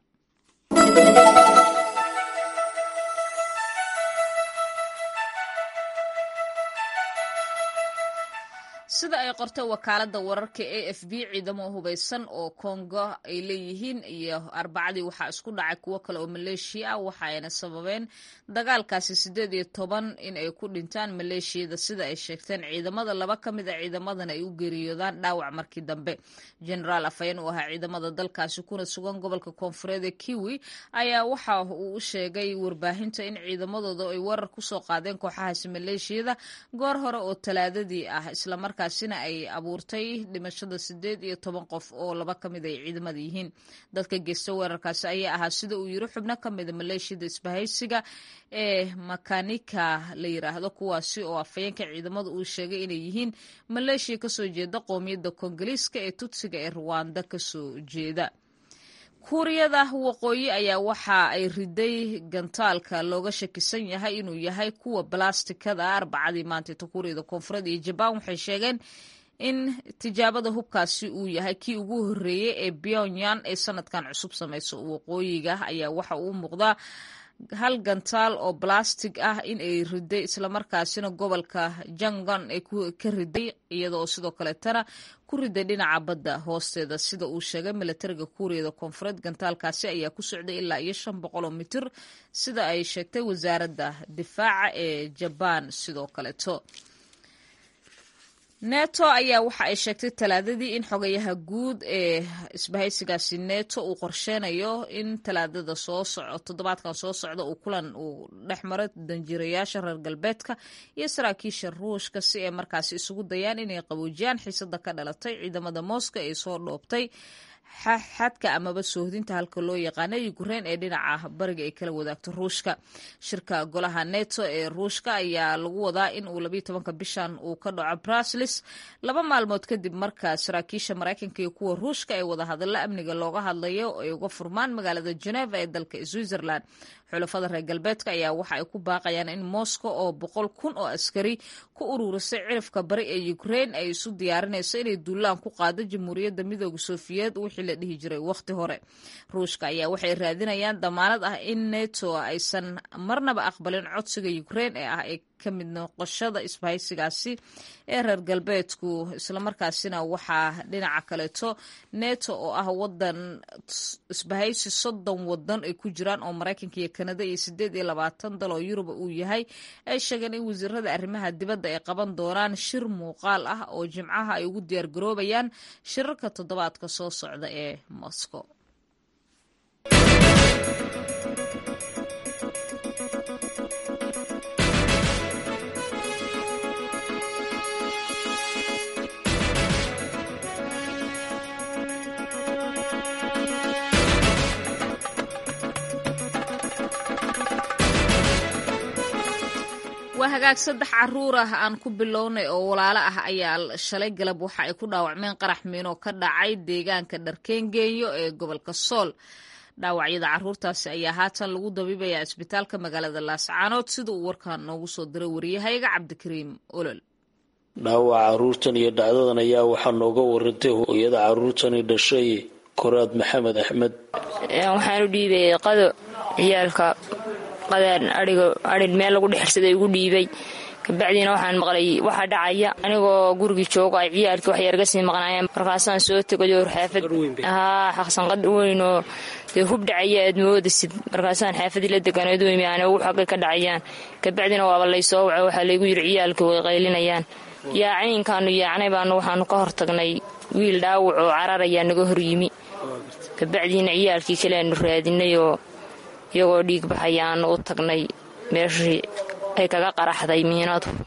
sida ay qortay wakaalada wararka a f b ciidamo hubeysan oo kongo ay leeyihiin iyo arbacadii waxaa isku dhacay kuwo kale oo maleeshiya ah waxa ayna sababeen dagaalkaasi sideed iyo toban in ay ku dhintaan maleeshiyada sida ay sheegteen ciidamada laba ka mid a ciidamadan ay u geeriyoodaan dhaawac markii dambe generaal afhayeen uu ahaa ciidamada dalkaasi kuna sugan gobolka koonfureed ee kiwi ayaa waxa uu u sheegay warbaahinta in ciidamadooda ay weerar kusoo qaadeen kooxahaasi maleeshiyada goor hore oo talaadadii ah islamarkaa kaasina ay abuurtay dhimashada sideed iyo toban qof oo laba ka mid ay ciidamada yihiin dadka geysta weerarkaasi ayaa ahaa sida uu yiri xubno ka mida maleeshiyada isbahaysiga ee makanika la yiraahdo kuwaasi oo afhayeenka ciidamada uu sheegay inay yihiin maleeshiya kasoo jeeda qoomiyadda koongoliiska ee tutsiga ee ruwanda kasoo jeeda kuuriyada waqooyi ayaa waxa ay riday gantaalka looga shakisan yahay inuu yahay kuwa balastikada arbacadii maantayta kuuriyada koonfureed iyo jabaan waxay sheegeen in tijaabada hubkaasi uu yahay kii ugu horeeyey ee pyongyang ee sanadkan cusub samayso waqooyiga ayaa waxa uu muuqdaa hal gantaal oo balastig ah in ay riday islamarkaasina gobolka jangon ay ka riday iyada oo sidoo kaleetana ku riday dhinaca badda hoosteeda sida uu sheegay milatariga kuuriyada koonfureed gantaalkaasi ayaa ku socday ilaa iyo shan boqol oo mitir sida ay sheegtay wasaaradda difaaca ee jabaan sidoo kaleeto neto ayaa waxa ay sheegtay talaadadii in xogayaha guud ee isbahaysigaasi neto uu qorsheynayo in talaadada soo soco toddobaadkan soo socda uu kulan uu dhex maro danjirayaasha reer galbeedka iyo saraakiisha ruushka si ay markaasi isugu dayaan inay qaboojiyaan xiisada ka dhalatay ciidamada moscow ee soo dhoobtay xadka amaba soohdinta halka loo yaqaana ukrein ee dhinaca bariga ay kala wadaagto ruushka shirka golaha neto ee ruushka ayaa lagu wadaa in uu labayo tobanka bishan uu ka dhaco bruslis laba maalmood kadib marka saraakiisha maraykanka iyo kuwa ruushka ee wadahadalla amniga looga hadlayo ay uga furmaan magaalada geneva ee dalka switzerland xulafada reer galbeedka ayaa waxa ay ku baaqayaan in moscow oo boqol kun oo askari ku ururisay cirifka bari ee ukrein ay isu diyaarinayso inay duulaan ku qaado jamhuuriyadda midooda sofiyeed wixii la dhihi jiray wakhti hore ruushka ayaa waxay raadinayaan damaanad ah in neto aysan marnaba aqbalin codsiga ukrein ee ah ee ka mid noqoshada isbahaysigaasi ee reer galbeedku islamarkaasina waxaa dhinaca kaleeto neto oo ah wadan isbahaysi soddon wadan ay ku jiraan oo maraykanka iyo kanada iyo sideed iyo labaatan dal oo yuruba uu yahay ay sheegeen in wasiirada arrimaha dibadda ay qaban doonaan shir muuqaal ah oo jimcaha ay ugu diyaar garoobayaan shirarka toddobaadka soo socda ee moscow waa hagaag saddex caruur ah aan ku bilownay oo walaalo ah ayaa shalay galab waxa ay ku dhaawacmeen qarax miino ka dhacay deegaanka dharkeengeeyo ee gobolka sool dhaawacyada caruurtaasi ayaa haatan lagu dabiibayaa isbitaalka magaalada laascaanood sida uu warkaan noogu soo diray wariyahayaga cabdikariim olol dhaawaca caruurtan iyo dhacdadan ayaa waxaa nooga warantay hooyada caruurtani dhashay koraad maxamed axmed waxaan u dhiibay qado ciyaalka qadaan aiga arin meel lagu dhexirsaday igu dhiibay kabacdiina waxaan maqlay waxaa dhacaya anigoo gurigii joogo ay ciyaalkii waxyarga sii maqnaayeen markaasaan soo tegayo xaafad haa xaqsanqad weynoo dee hub dhacaya aad moodasid markaasaan xaafadii la deganayd weymi aan ugu xagay ka dhacayaan kabacdina waaba laysoo waco waxaa laygu yidhi ciyaalkii way qaylinayaan yaacniinkaanu yaacnay baanu waxaanu ka hortagnay wiil dhaawac oo carar ayaa naga hor yimi kabacdiina ciyaalkii kaleaanu raadinayoo iyagoo dhiig baxaya aanu u tagnay meeshii ay kaga qaraxday miinadu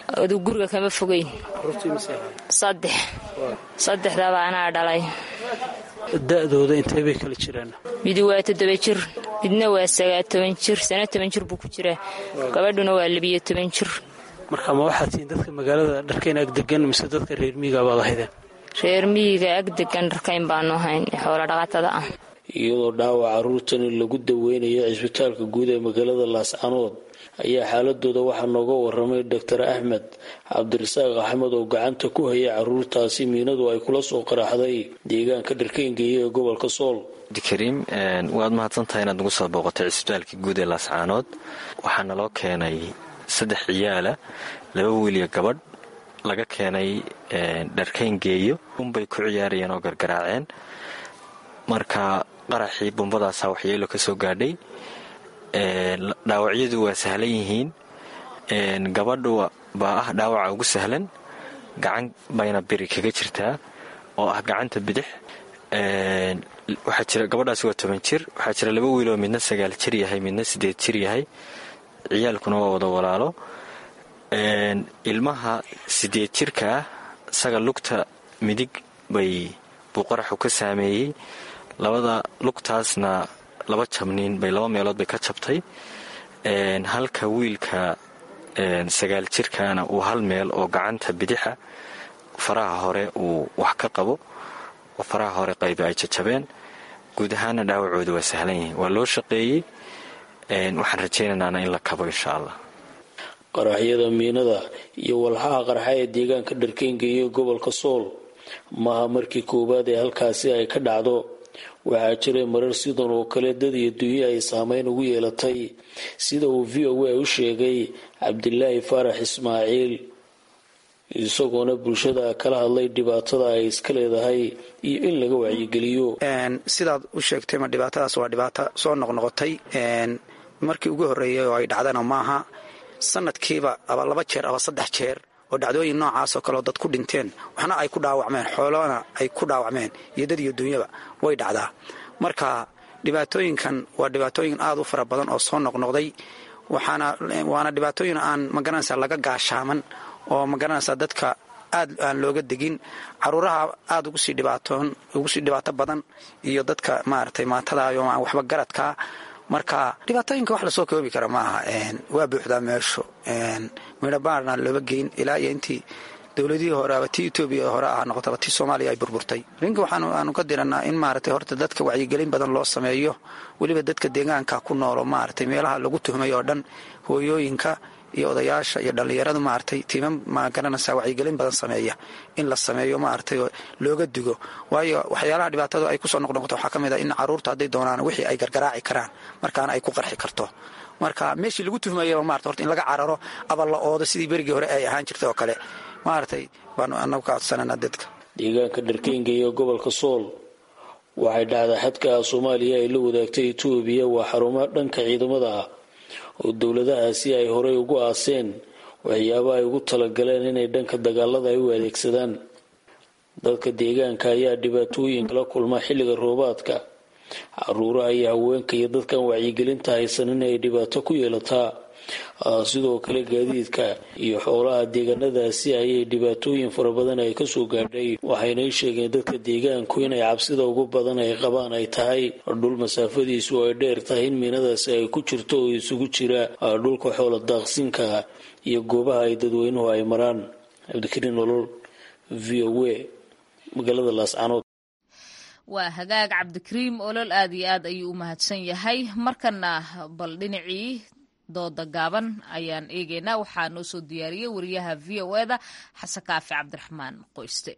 aduu guriga kama fogeyn saddex saddexdaba anaa dhalay da'dooda intee bay kala jiraan midi waa toddoba jir midna waa sagaa toban jir sana toban jir buu ku jiraa gabadhuna waa labiyo toban jir marka ma waxaad tihiin dadka magaalada dharkayn ag degan mise dadka reer miyiga baad ahaydeen reer miyiga ag degan dharkayn baanu ahayn xoolo dhaqatada ah iyadoo dhaawac carruurtani lagu daweynayo cisbitaalka guud ee magaalada laascanood ayaa xaaladooda waxaa nooga waramay doctor axmed cabdirasaaq axmed oo gacanta ku hayay caruurtaasi miinadu ay kula soo qaraxday deegaanka dharkayngeeya ee gobolka sool abdikariim waad mahadsantahay inaad nagu soo booqotay cisbitaalka guud ee laascaanood waxaa naloo keenay saddex ciyaala laba wiiliyo gabadh laga keenay dharkayngeeyo unbay ku ciyaarayeen oo gargaraaceen marka qaraxii bumbadaasaa waxyeelo ka soo gaadhay dhaawacyadu waa sahlan yihiin gabadhu baa ah dhaawaca ugu sahlan gacan bayna biri kaga jirtaa oo ah gacanta bidix gabadhaasi waa toban jir waxaa jira laba wiiloo midna sagaal jir yahay midna sideed jir yahay ciyaalkuna waa wada walaalo ilmaha sideed jirka ah isaga lugta midig bay buu qaraxu ka saameeyey labada lugtaasna laba jabniin bay laba meelood bay ka jabtay halka wiilka sagaal jirkaana uu hal meel oo gacanta bidixa faraha hore uu wax ka qabo oo faraha hore qayba ay jajabeen guud ahaana dhaawacooda waa sahlan yihiin waa loo shaqeeyey waxaan rajaynaynana in la kabo insha allah qaraxyada miinada iyo walxaha qarxa ee deegaanka dharkayngeeya gobolka sool maaha markii koowaad ee halkaasi ay ka dhacdo waxaa jiray marar sidan oo kale dad iyo dunyo ay saameyn ugu yeelatay sida uu v o a u sheegay cabdilaahi faarax ismaaciil isagoona bulshada kala hadlay dhibaatada ay iska leedahay iyo in laga wacyigeliyo sidaad u sheegtay ma dhibaatadaas waa dhibaato soo noqnoqotay markii ugu horreeyay oo ay dhacdana maaha sanadkiiba aba laba jeer aba saddex jeer oo dhacdooyin noocaasoo kaleoo dad ku dhinteen waxna ay ku dhaawacmeen xoolona ay ku dhaawacmeen iyo dad iyo dunyaba way dhacdaa marka dhibaatooyinkan waa dhibaatooyin aad u fara badan oo soo noqnoqday waana dhibaatooyin aan magaranaysa laga gaashaaman oo magaranaysa dadka aad aan looga degin caruuraha aad ugu sii dhibaato badan iyo dadka maaragtay maatadayo aan waxba garadkaa marka dhibaatooyinka wax lasoo koobi kara ma aha waa buuxdaa meeshu midhabaarna looba geyn ilaa iyo intii dowladihii hore aba tii etoobiya hore ah noqotaba tii soomaaliya ay burburtay arrinka waxaanu ka diranaa in maaragtay horta dadka wacyigelin badan loo sameeyo weliba dadka deegaanka ku noolo maaragtay meelaha lagu tuhmay oo dhan hooyooyinka iyo odayaasha iyo dhallinyaradu maaragtay tiima magaranaysa wacyigelin badan sameeya in la sameeyo maaragtay looga digo waayo waxyaalaha dhibaatadu ay kusoo noqnoqoto waxaa ka mid ah in caruurta hadday doonaan wixii ay gargaraaci karaan markaana ay ku qarxi karto marka meeshii lagu tuhmayaba maarata horta in laga cararo aba la oodo sidii berigii hore ay ahaan jirtay oo kale maaragtay baanu anagu ka codsananaa dadka deegaanka dharkayngeeya gobolka sool waxay dhacdaa xadka soomaaliya ay la wadaagtay etoobiya waa xarumo dhanka ciidamada ah oo dowladahaasi ay horey ugu aaseen waxyaaba ay ugu talagaleen inay dhanka dagaalada ay u adeegsadaan dadka deegaanka ayaa dhibaatooyin kala kulma xilliga roobaadka caruuraha iyo haweenka iyo dadkan wacyigelinta haysan inay dhibaato ku yeelataa sidoo kale gaadiidka iyo xoolaha deegaanadaasi ayay dhibaatooyin fara badan ay kasoo gaadhay waxaynay sheegeen dadka deegaanku inay cabsida ugu badan ay qabaan ay tahay dhul masaafadiisu ay dheer tahay in miinadaasi ay ku jirto oo isugu jira dhulka xoola daaqsinka iyo goobaha ay dadweynuhu ay maraan cabdikariin nolol v o a magaalada laascanood waa hagaag cabdikariim olol aad iyo aad ayuu u mahadsan yahay markana bal dhinacii dooda gaaban ayaan eegaynaa waxaa noo soo diyaariyey wariyaha v o eda xasan kaafi cabdiraxmaan qoyste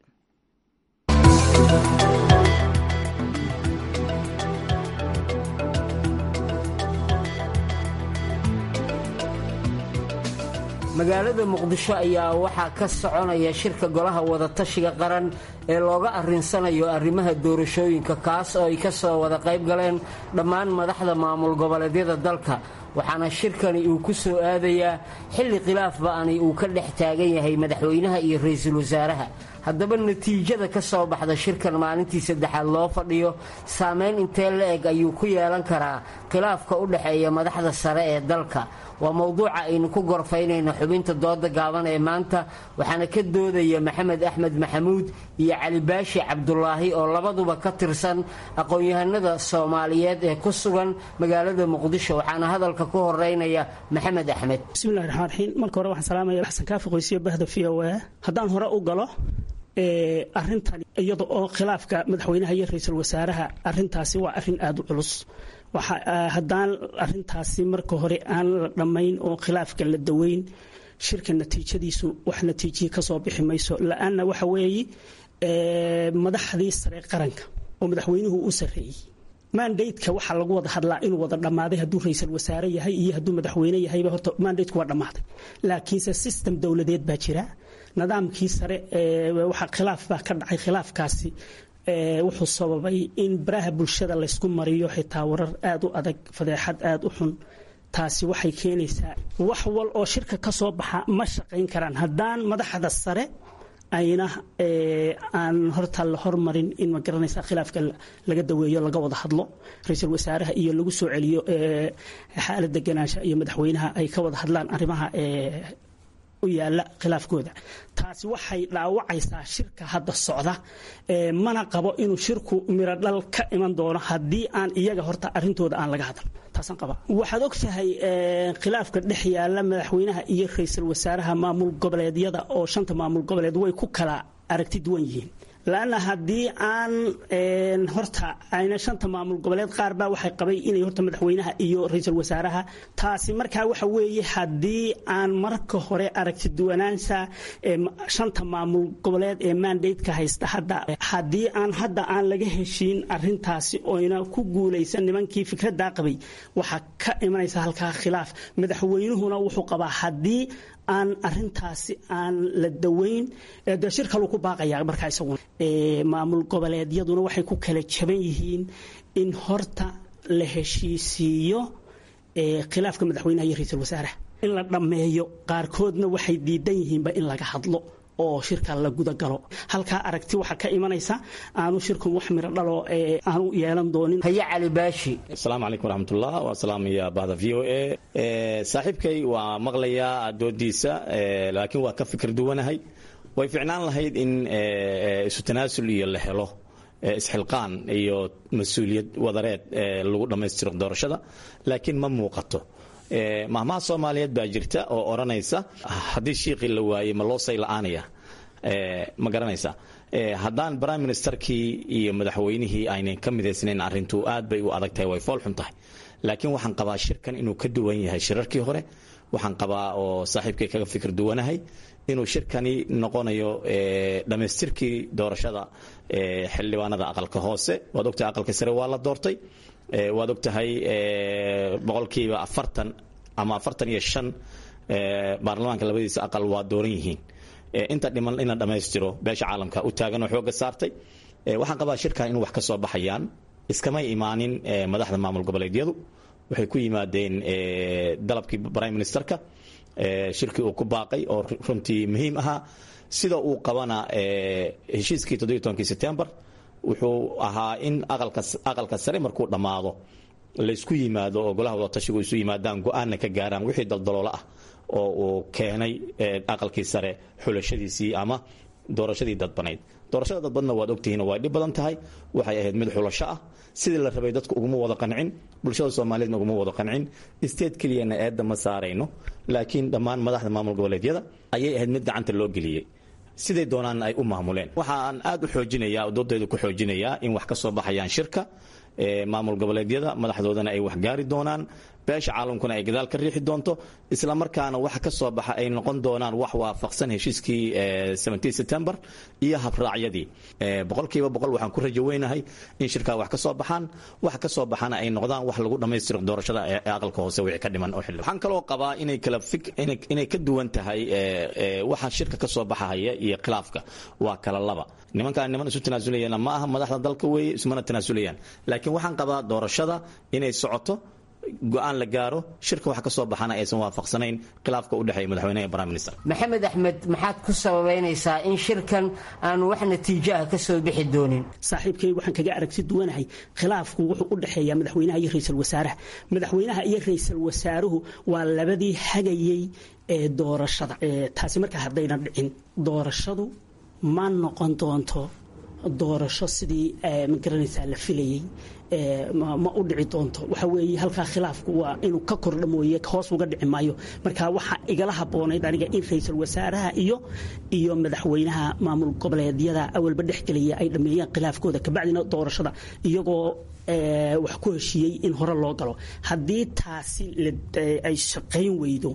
magaalada muqdisho ayaa waxaa ka soconaya shirka golaha wadatashiga qaran ee looga arrinsanayo arrimaha doorashooyinka kaas oo ay ka soo wada qayb galeen dhammaan madaxda maamul goboleedyada dalka waxaana shirkani uu ku soo aadayaa xilli khilaaf ba'ani uu ka dhex taagan yahay madaxweynaha iyo ra-iisul wasaaraha haddaba natiijada ka soo baxda shirkan maalintii saddexaad loo fadhiyo saameyn intee la eg ayuu ku yeelan karaa khilaafka u dhexeeya madaxda sare ee dalka waa mowduuca aynu ku gorfaynayno xubinta dooda gaaban ee maanta waxaana ka doodaya maxamed axmed maxamuud iyo cali baashi cabdulaahi oo labaduba ka tirsan aqoon-yahanada soomaaliyeed ee ku sugan magaalada muqdisho waxaana hadalka ku horeynaya maxamed axmed bismillahi raxmaan raxiim marka hore waxaan salaamaya xasan kaafi qoysiyo bahda v o a haddaan hore u galo arintan iyada oo khilaafka madaxweynaha iyo ra-iisul wasaaraha arintaasi waa arin aada u culus haddaan arintaasi marka hore aan la dhammayn oo khilaafka la daweyn shirka natiijadiisu wax natiijiye kasoo bixi mayso la-aanna waxa weeye madaxdii sare qaranka oo madaxweynuhu u sareeyey mandateka waxaa lagu wada hadlaa inuu wada dhammaaday hadduu ra-iisul wasaare yahay iyo hadduu madaxweyne yahayba horta mandateku waa dhammaaday laakiinse system dowladeed baa jira nidaamkii sare waxaa khilaaf baa ka dhacay khilaafkaasi wuxuu sababay in baraha bulshada laysku mariyo xitaa warar aada u adag fadeexad aada u xun taasi waxay keenaysaa wax wal oo shirka ka soo baxa ma shaqayn karaan haddaan madaxda sare ayna aan horta la hormarin in ma garanaysa khilaafka laga daweeyo laga wada hadlo ra-iisul wasaaraha iyo lagu soo celiyo xaalad deganaansha iyo madaxweynaha ay ka wada hadlaan arrimaha u yaala khilaafkooda taasi waxay dhaawacaysaa shirka hadda socda mana qabo inuu shirku mirodhal ka iman doono haddii aan iyaga horta arintooda aan laga hadal taasaan qaba waxaad og tahay khilaafka dhex yaala madaxweynaha iyo ra-iisul wasaaraha maamul goboleedyada oo shanta maamul goboleed way ku kala aragti duwan yihiin laanna haddii aan horta ayna shanta maamul goboleed qaar baa waxay qabay inay horta madaxweynaha iyo ra-iisul wasaaraha taasi markaa waxa weeye haddii aan marka hore aragti duwanaansha shanta maamul goboleed ee mandateka haysta hadda haddii aan hadda aan laga heshiin arintaasi oyna ku guulaysan nimankii fikraddaa qabay waxaa ka imanaysa halkaa khilaaf madaxweynuhuna wuxuu qabaa haddii aan arintaasi aan la daweyn de shir kaluu ku baaqaya markaa isaguna maamul goboleedyaduna waxay ku kala jaban yihiin in horta la heshiisiiyo khilaafka madaxweynaha iyo ra-iisul wasaaraha in la dhammeeyo qaarkoodna waxay diidan yihiinba in laga hadlo oo shirka la gudagalo halkaa aragti waxaa ka imanaysa aanu shirkan wax miro dhalo aanu yeelan doonin haye cali baashi asalaamu calaykum waraxmatullah waa salaamaya bahda v o a saaxiibkay waa maqlayaa doodiisa laakiin waa ka fikir duwanahay way ficnaan lahayd in isu tanaasul iyo la helo isxilqaan iyo mas-uuliyad wadareed lagu dhammaystiro doorashada laakiin ma muuqato mahmaha soomaaliyeed baa jirta oo odhanaysa haddii shiiqii la waayey ma loo say la-aanaya ma garanaysa haddaan prime ministerkii iyo madaxweynihii aynan ka midaysnayn arrintu aad bay u adag tahay way fool xun tahay laakiin waxaan qabaa shirkan inuu ka duwan yahay shirarkii hore waxaan qabaa oo saaxiibkay kaga fikir duwanahay inuu shirkani noqonayo dhammaystirkii doorashada xildhibaanada aqalka hoose waad ogtahay aqalka sare waa la doortay waad ogtahay boqolkiiba afartan ama afartan iyo shan baarlamaanka labadiisa aqal waa dooran yihiin inta dhiman in la dhammaystiro beesha caalamka u taagan oo xooga saartay waxaan qabaa shirkan inuu wax ka soo baxayaan iskamay imaanin madaxda maamul goboleedyadu waxay ku yimaadeen dalabkii prime ministerka shirkii uu ku baaqay oo runtii muhiim ahaa sida uu qabana heshiiskii toddobiy tobankii setembar wuxuu ahaa in aqalka sare markuu dhammaado laysku yimaado oo golaha wadatashigu isu yimaadaan go-aanna ka gaaraan wixii daldaloola ah oo uu keenay aqalkii sare xulashadiisii ama doorashadii dadbanayd doorashada dadbadna waad ogtihiin way dhib badan tahay waxay ahayd mid xulasho ah sidii la rabay dadku uguma wada qancin bulshada soomaaliyeedna uguma wada qancin state keliyana eedda ma saarayno laakiin dhammaan madaxda maamul goboleedyada ayay ahayd mid gacanta loo geliyey siday doonaan ay u maamuleen waxaan aad u xoojinayaa doodayda ku xoojinayaa in wax ka soo baxayaan shirka maamul goboleedyada madaxdoodana ay wax gaari doonaan beesha caalamkuna ay gadaal ka riixi doonto isla markaana waxa ka soo baxa ay noqon doonaan wax waafaqsan heshiiskii september iyo habraacyadii boqolkiiba boqol waxaan ku rajo weynahay in shirkaa wax ka soo baxaan wax ka soo baxana ay noqdaan wax lagu dhammaystiro doorashada ee aqalka hoose wixii ka dhiman oo xilli waxaan kaloo qabaa inay kala fik inay ka duwan tahay waxa shirka ka soo baxaya iyo khilaafka waa kala laba nimankaan niman isu tanaasulaya ma aha madaxda dalka weeye ismana tanaasulayaan laakiin waxaan qabaa doorashada inay socoto go-aan la gaaro shirka waxa ka soo baxana aysan waafaqsanayn khilaafka u dhexeeya madaxweynaha iyo prime minister maxamed axmed maxaad ku sababaynaysaa in shirkan aan wax natiijo ah ka soo bixi doonin saaxiibkay waxaan kaga aragti duwanahay khilaafku wuxuu u dhexeeyaa madaxweynaha iyo ra-iisul wasaaraha madaxweynaha iyo ra-iisul wasaaruhu waa labadii hagayey ee doorashada taasi markaa haddaynan dhicin doorashadu ma noqon doonto doorasho sidii magaranaysaa la filayey ma u dhici doonto waxa weeye halkaa khilaafku waa inuu ka kordha mooye hoos uga dhici maayo marka waxaa igala haboonayd aniga in ra-iisul wasaaraha iyo iyo madaxweynaha maamul goboleedyada awalba dhexgelaya ay dhammeeyaan khilaafkooda kabacdina doorashada iyagoo wax ku heshiiyey in hore loo galo haddii taasi ay shaqayn weydo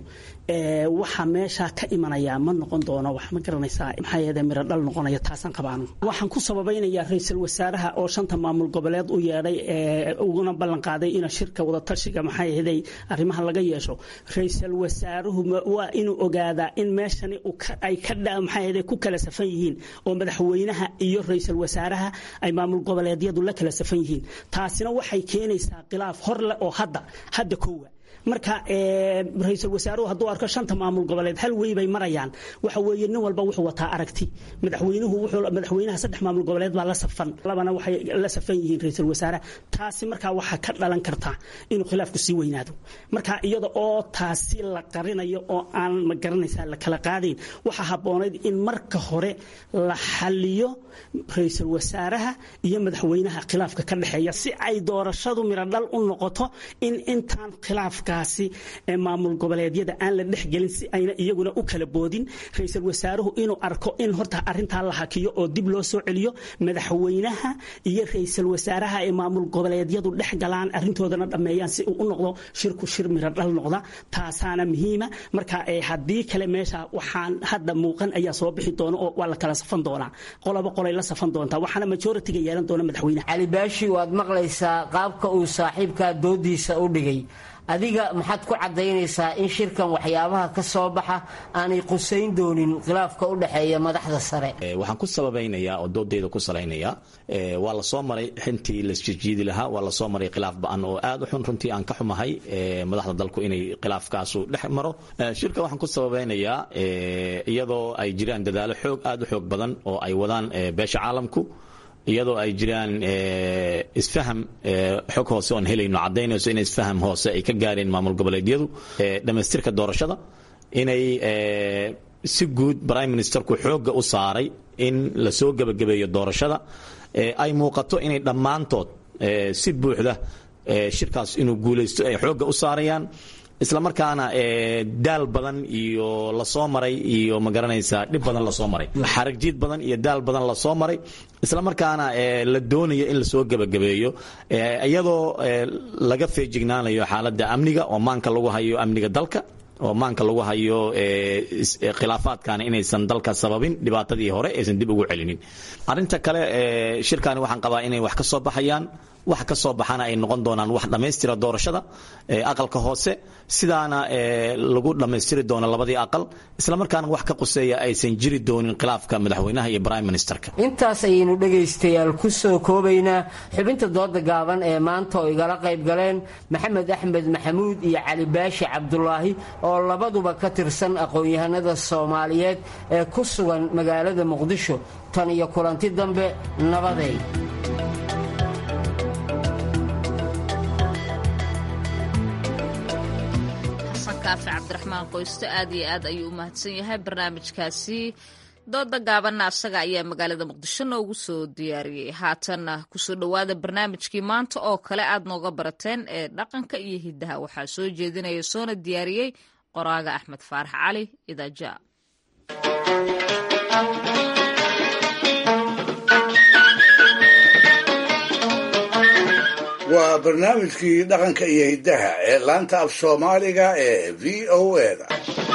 waxaa meesha ka imanaya ma noqon doono wax ma garanaysaa maxaa yeede miro dhal noqonaya taasaan qabaano waxaan ku sababaynayaa ra-iisul wasaaraha oo shanta maamul goboleed u yeedhay uguna ballan qaaday in shirka wadatashiga maxaa yeeday arrimaha laga yeesho ra-iisul wasaaruhu waa inuu ogaadaa in meeshani ay ka maxaa yeede ku kala safan yihiin oo madaxweynaha iyo ra-iisul wasaaraha ay maamul goboleedyadu la kala safan yihiin taasina waxay keenaysaa khilaaf hor leh oo hadda hadda koowa marka ra-iisul wasaaruhu hadduu arko shanta maamul goboleed hal wey bay marayaan waxa weeye nin walba wuxuu wataa aragti madaxweynuhu wuxuu madaxweynaha saddex maamul goboleed baa la safan labana waxay la safan yihiin ra-iisul wasaaraha taasi markaa waxaa ka dhalan karta inuu khilaafku sii weynaado marka iyada oo taasi la qarinayo oo aan ma garanaysaa la kala qaadayn waxaa habboonayd in marka hore la xaliyo ra-iisul wasaaraha iyo madaxweynaha khilaafka ka dhexeeya si ay doorashadu mirodhal u noqoto in intaan khilaafka maamul goboleedyada aan la dhexgelin si ayna iyaguna u kala boodin ra-iisul wasaaruhu inuu arko in horta arintaa la hakiyo oo dib loo soo celiyo madaxweynaha iyo ra-iisul wasaaraha ee maamul goboleedyadu dhex galaan arintoodana dhammeeyaan si uu u noqdo shirku shir miro dhal noqda taasaana muhiima marka haddii kale meesha waxaan hadda muuqan ayaa soo bixi doona oo waa la kala safan doonaa qoloba qolay la safan doontaa waxaana majoritiga yeelan doona madaxweynaha cali baashi waad maqlaysaa qaabka uu saaxiibkaa doodiisa u dhigay adiga maxaad ku caddaynaysaa in shirkan waxyaabaha ka soo baxa aanay qusayn doonin khilaafka u dhexeeya madaxda sare waxaan ku sababaynayaa oo doodeyda ku salaynayaa waa la soo maray xintii laisjijiidi lahaa waa la soo maray khilaaf ba-an oo aad u xun runtii aan ka xumahay madaxda dalku inay khilaafkaasu dhex maro shirka waxaan ku sababaynayaa iyadoo ay jiraan dadaalo xoog aad u xoog badan oo ay wadaan beesha caalamku iyadoo ay jiraan isfaham xog hoose oon helayno caddaynayso in isfaham hoose ay ka gaareen maamul goboleedyadu dhammaystirka doorashada inay si guud prime ministerku xoogga u saaray in la soo gebagabeeyo doorashada ay muuqato inay dhammaantood si buuxda shirkaas inuu guulaysto ay xoogga u saarayaan isla markaana daal badan iyo lasoo maray iyo ma garanaysaa dhib badan lasoo maray xaragjiid badan iyo daal badan lasoo maray isla markaana la doonayo in lasoo gebagabeeyo iyadoo laga feejignaanayo xaaladda amniga oo maanka lagu hayo amniga dalka oo maanka lagu hayo khilaafaadkana inaysan dalka sababin dhibaatadii hore aysan dib ugu celinin arinta kale shirkani waxaan qabaa inay wax ka soo baxayaan wax ka soo baxana ay noqon doonaan wax dhammaystira doorashada aqalka hoose sidaana lagu dhammaystiri doono labadii aqal isla markaana wax ka quseeya aysan jiri doonin khilaafka madaxweynaha iyo prime ministerka intaas ayaynu dhegaystayaal ku soo koobaynaa xubinta dooda gaaban ee maanta oo igala qayb galeen maxamed axmed maxamuud iyo cali baashi cabdulaahi oo labaduba ka tirsan aqoon-yahanada soomaaliyeed ee ku sugan magaalada muqdisho tan iyo kulanti dambe nabadeey kaafi cabdiraxmaan qoysto aad iyo aad ayuu u mahadsan yahay barnaamijkaasi dooda gaabanna asaga ayaa magaalada muqdisho noogu soo diyaariyey haatanna kusoo dhowaada barnaamijkii maanta oo kale aad nooga barateen ee dhaqanka iyo hiddaha waxaa soo jeedinaya soona diyaariyey qoraaga axmed faarax cali idaaja waa barnaamijkii dhaqanka iyo hiddaha ee laanta af soomaaliga ee v o eda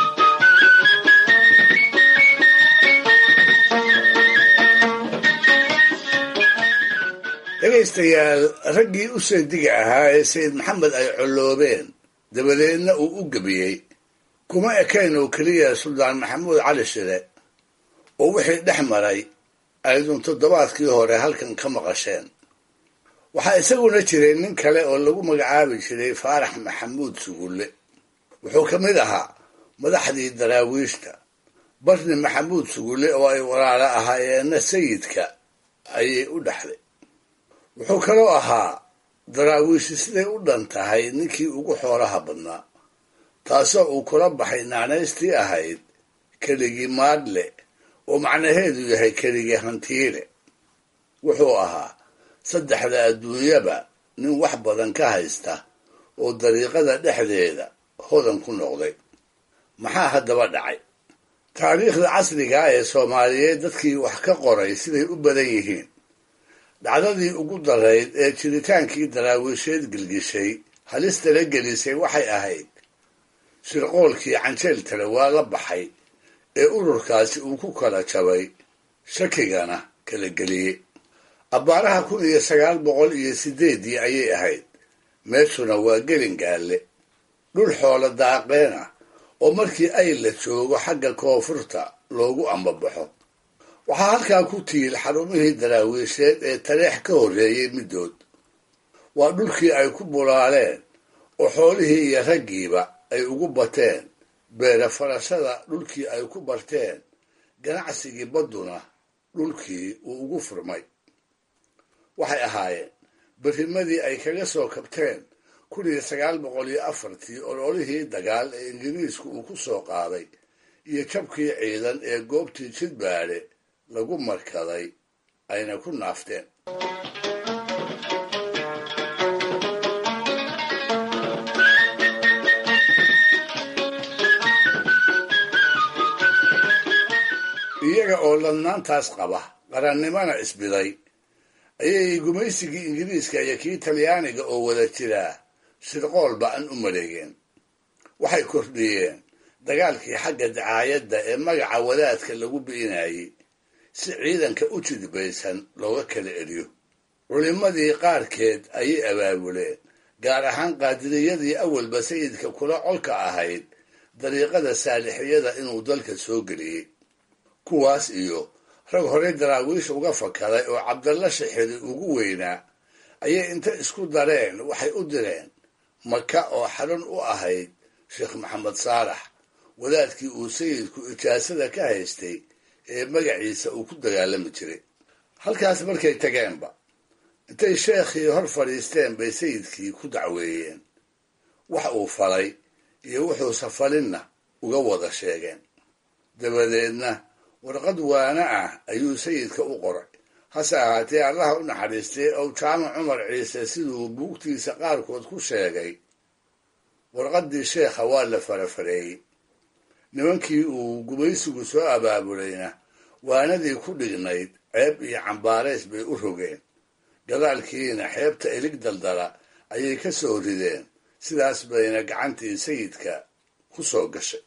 dhegaystayaal raggii u seediga ahaa ee sayid maxamed ay colloobeen dabadeedna uu u gebiyey kuma ekayn oo keliya suldaan maxamuud cali shire oo wixii dhex maray aydun toddobaadkii hore halkan ka maqasheen waxaa isaguna jiray nin kale oo lagu magacaabi jiray faarax maxamuud sugulle wuxuu ka mid ahaa madaxdii daraawiishta barni maxamuud sugulle oo ay walaalo ahaayeenna sayidka ayay u dhexday wuxuu kaloo ahaa daraawiishi siday u dhan tahay ninkii ugu xoolaha badnaa taasoo uu kula baxay naanaystii ahayd keligii maadle oo macnaheedu yahay keligii hantiile wuxuu ahaa saddexda adduunyaba nin wax badan ka haysta oo dariiqada dhexdeeda hodan ku noqday maxaa haddaba dhacay taariikhda casrigaa ee soomaaliyeed dadkii wax ka qoray siday u badan yihiin dhacdadii ugu darayd ee jiritaankii daraawiisheed gelgishay halistala gelisay waxay ahayd shirqoolkii canjeel tale waa la baxay ee ururkaasi uu ku kala jabay shakigana kala geliyey abbaaraha kun iyo sagaal boqol iyo sideeddii ayay ahayd meeshuna waa gelingaalle dhul xoolo daaqeena oo markii ay la joogo xagga koonfurta loogu ambabaxo waxaa halkaa ku tiil xarumihii daraawiisheed ee taleex ka horreeyey middood waa dhulkii ay ku bulaaleen oo xoolihii iyo raggiiba ay ugu bateen beera farashada dhulkii ay ku barteen ganacsigii badduna dhulkii uu ugu furmay waxay ahaayeen berrimadii ay kaga soo kabteen kun iyo sagaal boqol iyo afartii ololihii dagaal ee ingiriisku uu ku soo qaaday iyo jabkii ciidan ee goobtii jidbaadhe lagu markaday ayna ku naafteen iyaga oo ladnaantaas qaba qarannimana isbiday ayay gumaysigii ingiriiska iyo kii talyaaniga oo wada jiraa shirqool ba-an u maleegeen waxay kordhiyeen dagaalkii xagga dacaayadda ee magaca wadaadka lagu bi'inayey si ciidanka u jidbaysan looga kala eriyo culimmadii qaarkeed ayay abaabuleen gaar ahaan qaadiriyadii awalba sayidka kula colka ahayd dariiqada saalixiyada inuu dalka soo geliyey kuwaas iyo rag horey daraawiish uga fakaday oo cabdalla shixiri ugu weynaa ayay inta isku dareen waxay u direen maka oo xarun u ahayd sheekh maxamed saalax wadaadkii uu sayidku ijaasada ka haystay ee magaciisa uu ku dagaalami jiray halkaas markay tageenba intay sheekhii hor fadhiisteen bay sayidkii ku dacweeyeen wax uu falay iyo wuxuusa falinna uga wada sheegeen dabadeedna warqad waana ah ayuu sayidka u qoray hase ahaatee allaha u naxariistay ow jaamac cumar ciise siduu buugtiisa qaarkood ku sheegay warqaddii sheekha waa la farafareeyey nimankii uu gumaysigu soo abaabulayna waanadii ku dhignayd ceeb iyo cambaarays bay u rogeen gadaalkiina xeebta ilig daldala ayay ka soo rideen sidaas bayna gacantii sayidka ku soo gashay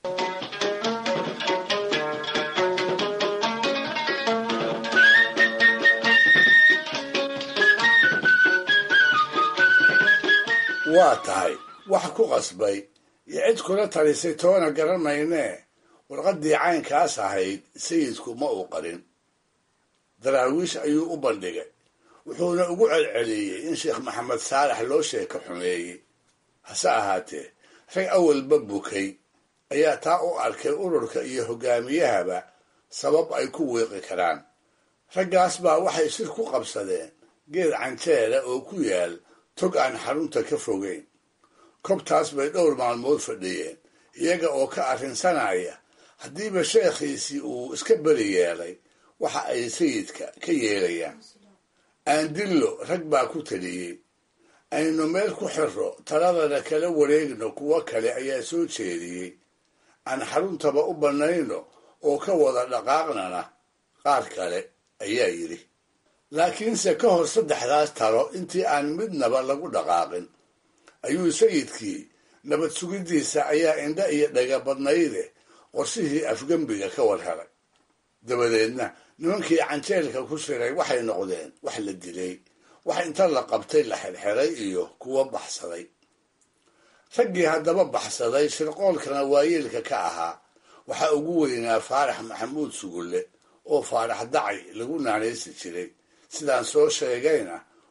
waa tahay wax ku qasbay iyo cid kula talisay toona garan maynee warqaddii caynkaas ahayd sayidku ma uu qarin daraawiish ayuu u bandhigay wuxuuna ugu celceliyey in sheekh maxamed saalax loo sheeka xumeeyey hase ahaatee rag awalba bukay ayaa taa u arkay ururka iyo hoggaamiyahaba sabab ay ku wiiqi karaan raggaas baa waxay shir ku qabsadeen geed canjeela oo ku yaal tog aan xarunta ka fogeyn kobtaas bay dhowr maalmood fadhiyeen iyaga oo ka arrinsanaya haddiiba sheekhiisii uu iska beri yeelay waxa ay sayidka ka yeelayaan aandillo rag baa ku taliyey aynu meel ku xirro taladana kala wareegno kuwo kale ayaa soo jeediyey aan xaruntaba u bannayno oo ka wada dhaqaaqnana qaar kale ayaa yidhi laakiinse ka hor saddexdaas talo intii aan midnaba lagu dhaqaaqin ayuu sayidkii nabad sugiddiisa ayaa indha iyo dhaga badnayde qorshihii afgembiga ka war helay dabadeedna nimankii canjeelka ku shiray waxay noqdeen wax la dilay wax inta la qabtay la xirxiray iyo kuwo baxsaday raggii haddaba baxsaday shirqoolkana waayeelka ka ahaa waxaa ugu weynaa faarax maxamuud sugulle oo faarax dacay lagu naanaysi jiray sidaan soo sheegayna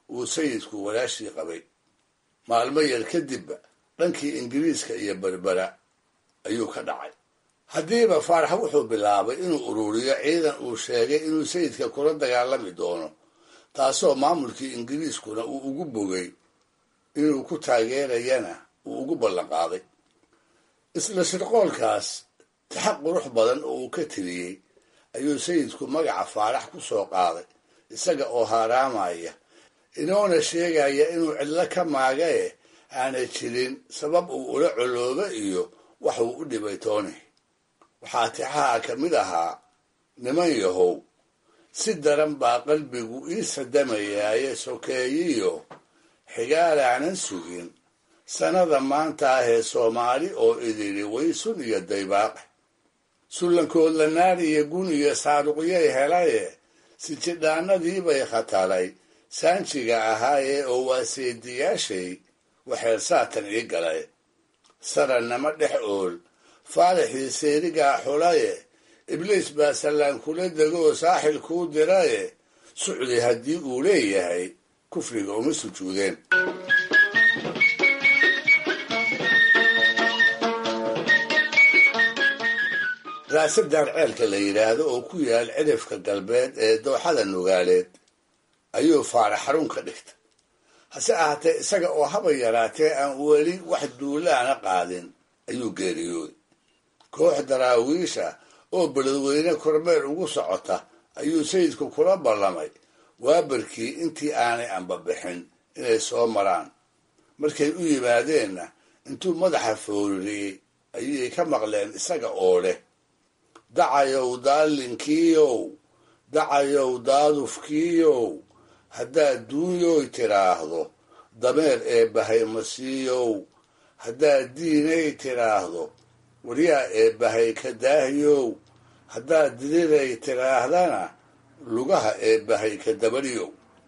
uu sayidku walaashii qabay maalmo yar kadibba dhankii ingiriiska iyo berbera ayuu ka dhacay haddiiba faarax wuxuu bilaabay inuu ururiyo ciidan uu sheegay inuu sayidka kula dagaalami doono taasoo maamulkii ingiriiskuna uu ugu bogay inuu ku taageerayana uu ugu ballanqaaday isla shirqoolkaas taxaq qurux badan oo uu ka tiriyey ayuu sayidku magaca faarax ku soo qaaday isaga oo haaraamaya inoona sheegaya inuu cidlo ka maagae aanay jirin sabab uu ula coloobo iyo wax uu u dhibay tooni waxaa tixaha ka mid ahaa niman yahow si daran baa qalbigu ii sadamayaaye sokeeyiyo xigaalaanan sugin sannada maanta ahee soomaali oo idili waysun iyo daybaaqe sullankood lanaar iyo gun iyo saaruqyay helaye sijidhaanadiibay khatalay saanjiga ahaaye oo waa seediyaashay waxeer saatan ii galay sarannama dhex ool faaraxii seerigaa xulaye ibliis baa sallaan kula degoo saaxil kuu diraye sucdi haddii uu leeyahay kufriga uma sujuudeen raasadaan ceelka la yidhaahdo oo ku yaal cidhifka galbeed ee dooxada nugaaleed ayuu faarax xarun ka dhigtay hase ahaatee isaga oo haba yaraatee aan weli wax duulaana qaadin ayuu geeriyooday koox daraawiisha oo beledweyne kormeer ugu socota ayuu sayidku kula ballamay waabarkii intii aanay anbabixin inay soo maraan markay u yimaadeenna intuu madaxa foorariyey ayay ka maqleen isaga oo leh dacayow daalinkiiyow dacayow daadufkiiyow haddaad duunyoy tidhaahdo dameer ee bahaymasiiyow haddaad diinay tidhaahdo waryaa ee bahay ka daahyow haddaad diriray tidhaahdana lugaha ee bahay ka dabadhiyow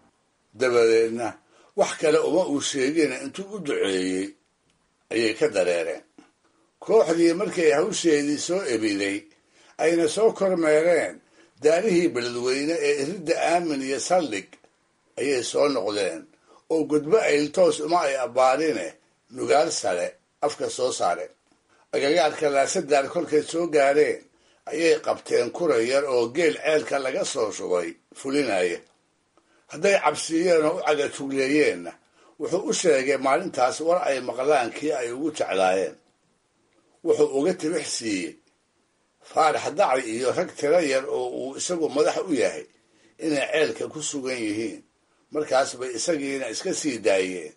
dabadeedna wax kale uma uu sheegina intuu u duceeyey ayay ka dareereen kooxdii markay hawsheedii soo ebiday ayna soo kormeereen daarihii beledweyne ee iridda aamin iyo saldhig ayay soo noqdeen oo gudbo ayltoos uma ay abbaarine nugaal sare afka soo saareen agagaarka laasadaar kolkay soo gaadheen ayay qabteen kura yar oo geel ceelka laga soo shubay fulinaya hadday cabsiiyeen oo u cagatugleeyeenna wuxuu u sheegay maalintaas war ay maqlaan kii ay ugu jeclaayeen wuxuu uga tibix siiyey faarax dacri iyo rag tiro yar oo uu isagu madax u yahay inay ceelka ku sugan yihiin markaas bay isagiina iska sii daayeen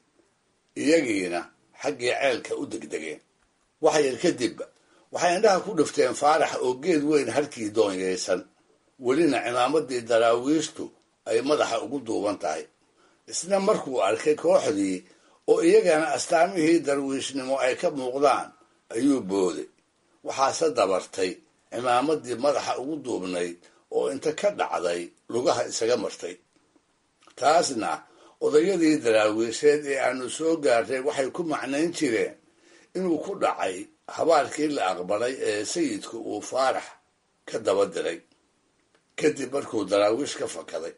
iyagiina xaggii ceelka u degdegeen wax yar kadibba waxay indhaha ku dhifteen faarax oo geed weyn harkii doonyaysan welina cimaamadii daraawiishtu ay madaxa ugu duuban tahay isna markuu arkay kooxdii oo iyagana astaamihii darwiishnimo ay ka muuqdaan ayuu booday waxaase dabartay cimaamadii madaxa ugu duubnayd oo inta ka dhacday lugaha isaga martay taasna odayadii daraawiisheed ee aanu soo gaarray waxay ku macnayn jireen inuu ku dhacay habaarkii la aqbalay ee sayidku uu faarax ka daba diray kadib markuu daraawiish ka fakaday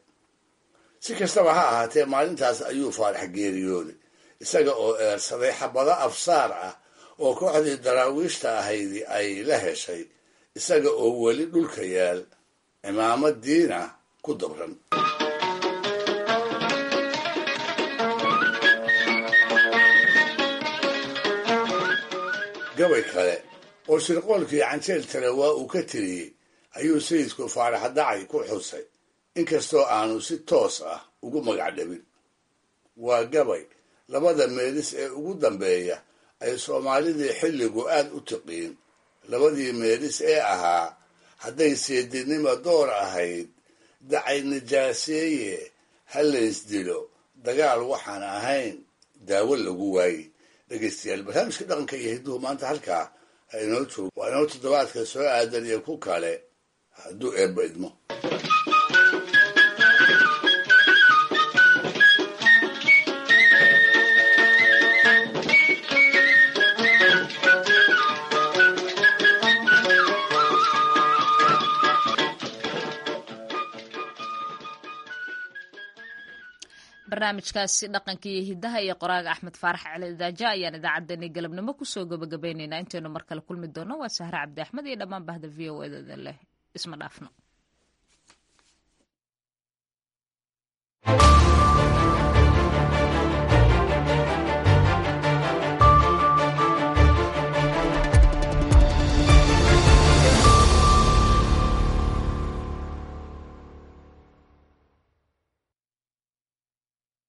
si kastaba ha ahaatee maalintaas ayuu faarax geeriyooday isaga oo eersaday xabado afsaar ah oo kooxdii daraawiishta ahaydi ay la heshay isaga oo weli dhulka yaal cimaamadiina ku dabran gabay kale oo shirqoolkii canjeel tale waa uu ka tiriyey ayuu sayidku faarax dacay ku xusay inkastoo aanu si toos ah ugu magac dhabin waa gabay labada meelis ee ugu dambeeya ay soomaalidii xilligu aad u tiqiin labadii meelis ee ahaa hadday seedinima door ahayd dacay nijaaseeye ha laysdilo dagaal waxaan ahayn daawo lagu waaye dhegeystayaal barnaamijka dhaqanka iyo hidduhu maanta halkaa ha inoo joogo waa inoo toddobaadka soo aadan iyo ku kale hadduu eebba idmo barnaamijkaasi dhaqanka iyo hidaha iyo qoraaga axmed faarax cali daaja ayaan idaacaddeenii galabnimo kusoo gabagabaynaynaa intaynu mar kale kulmi doono waa sahre cabdi axmed iyo dhammaan bahda v o edada leh isma dhaafno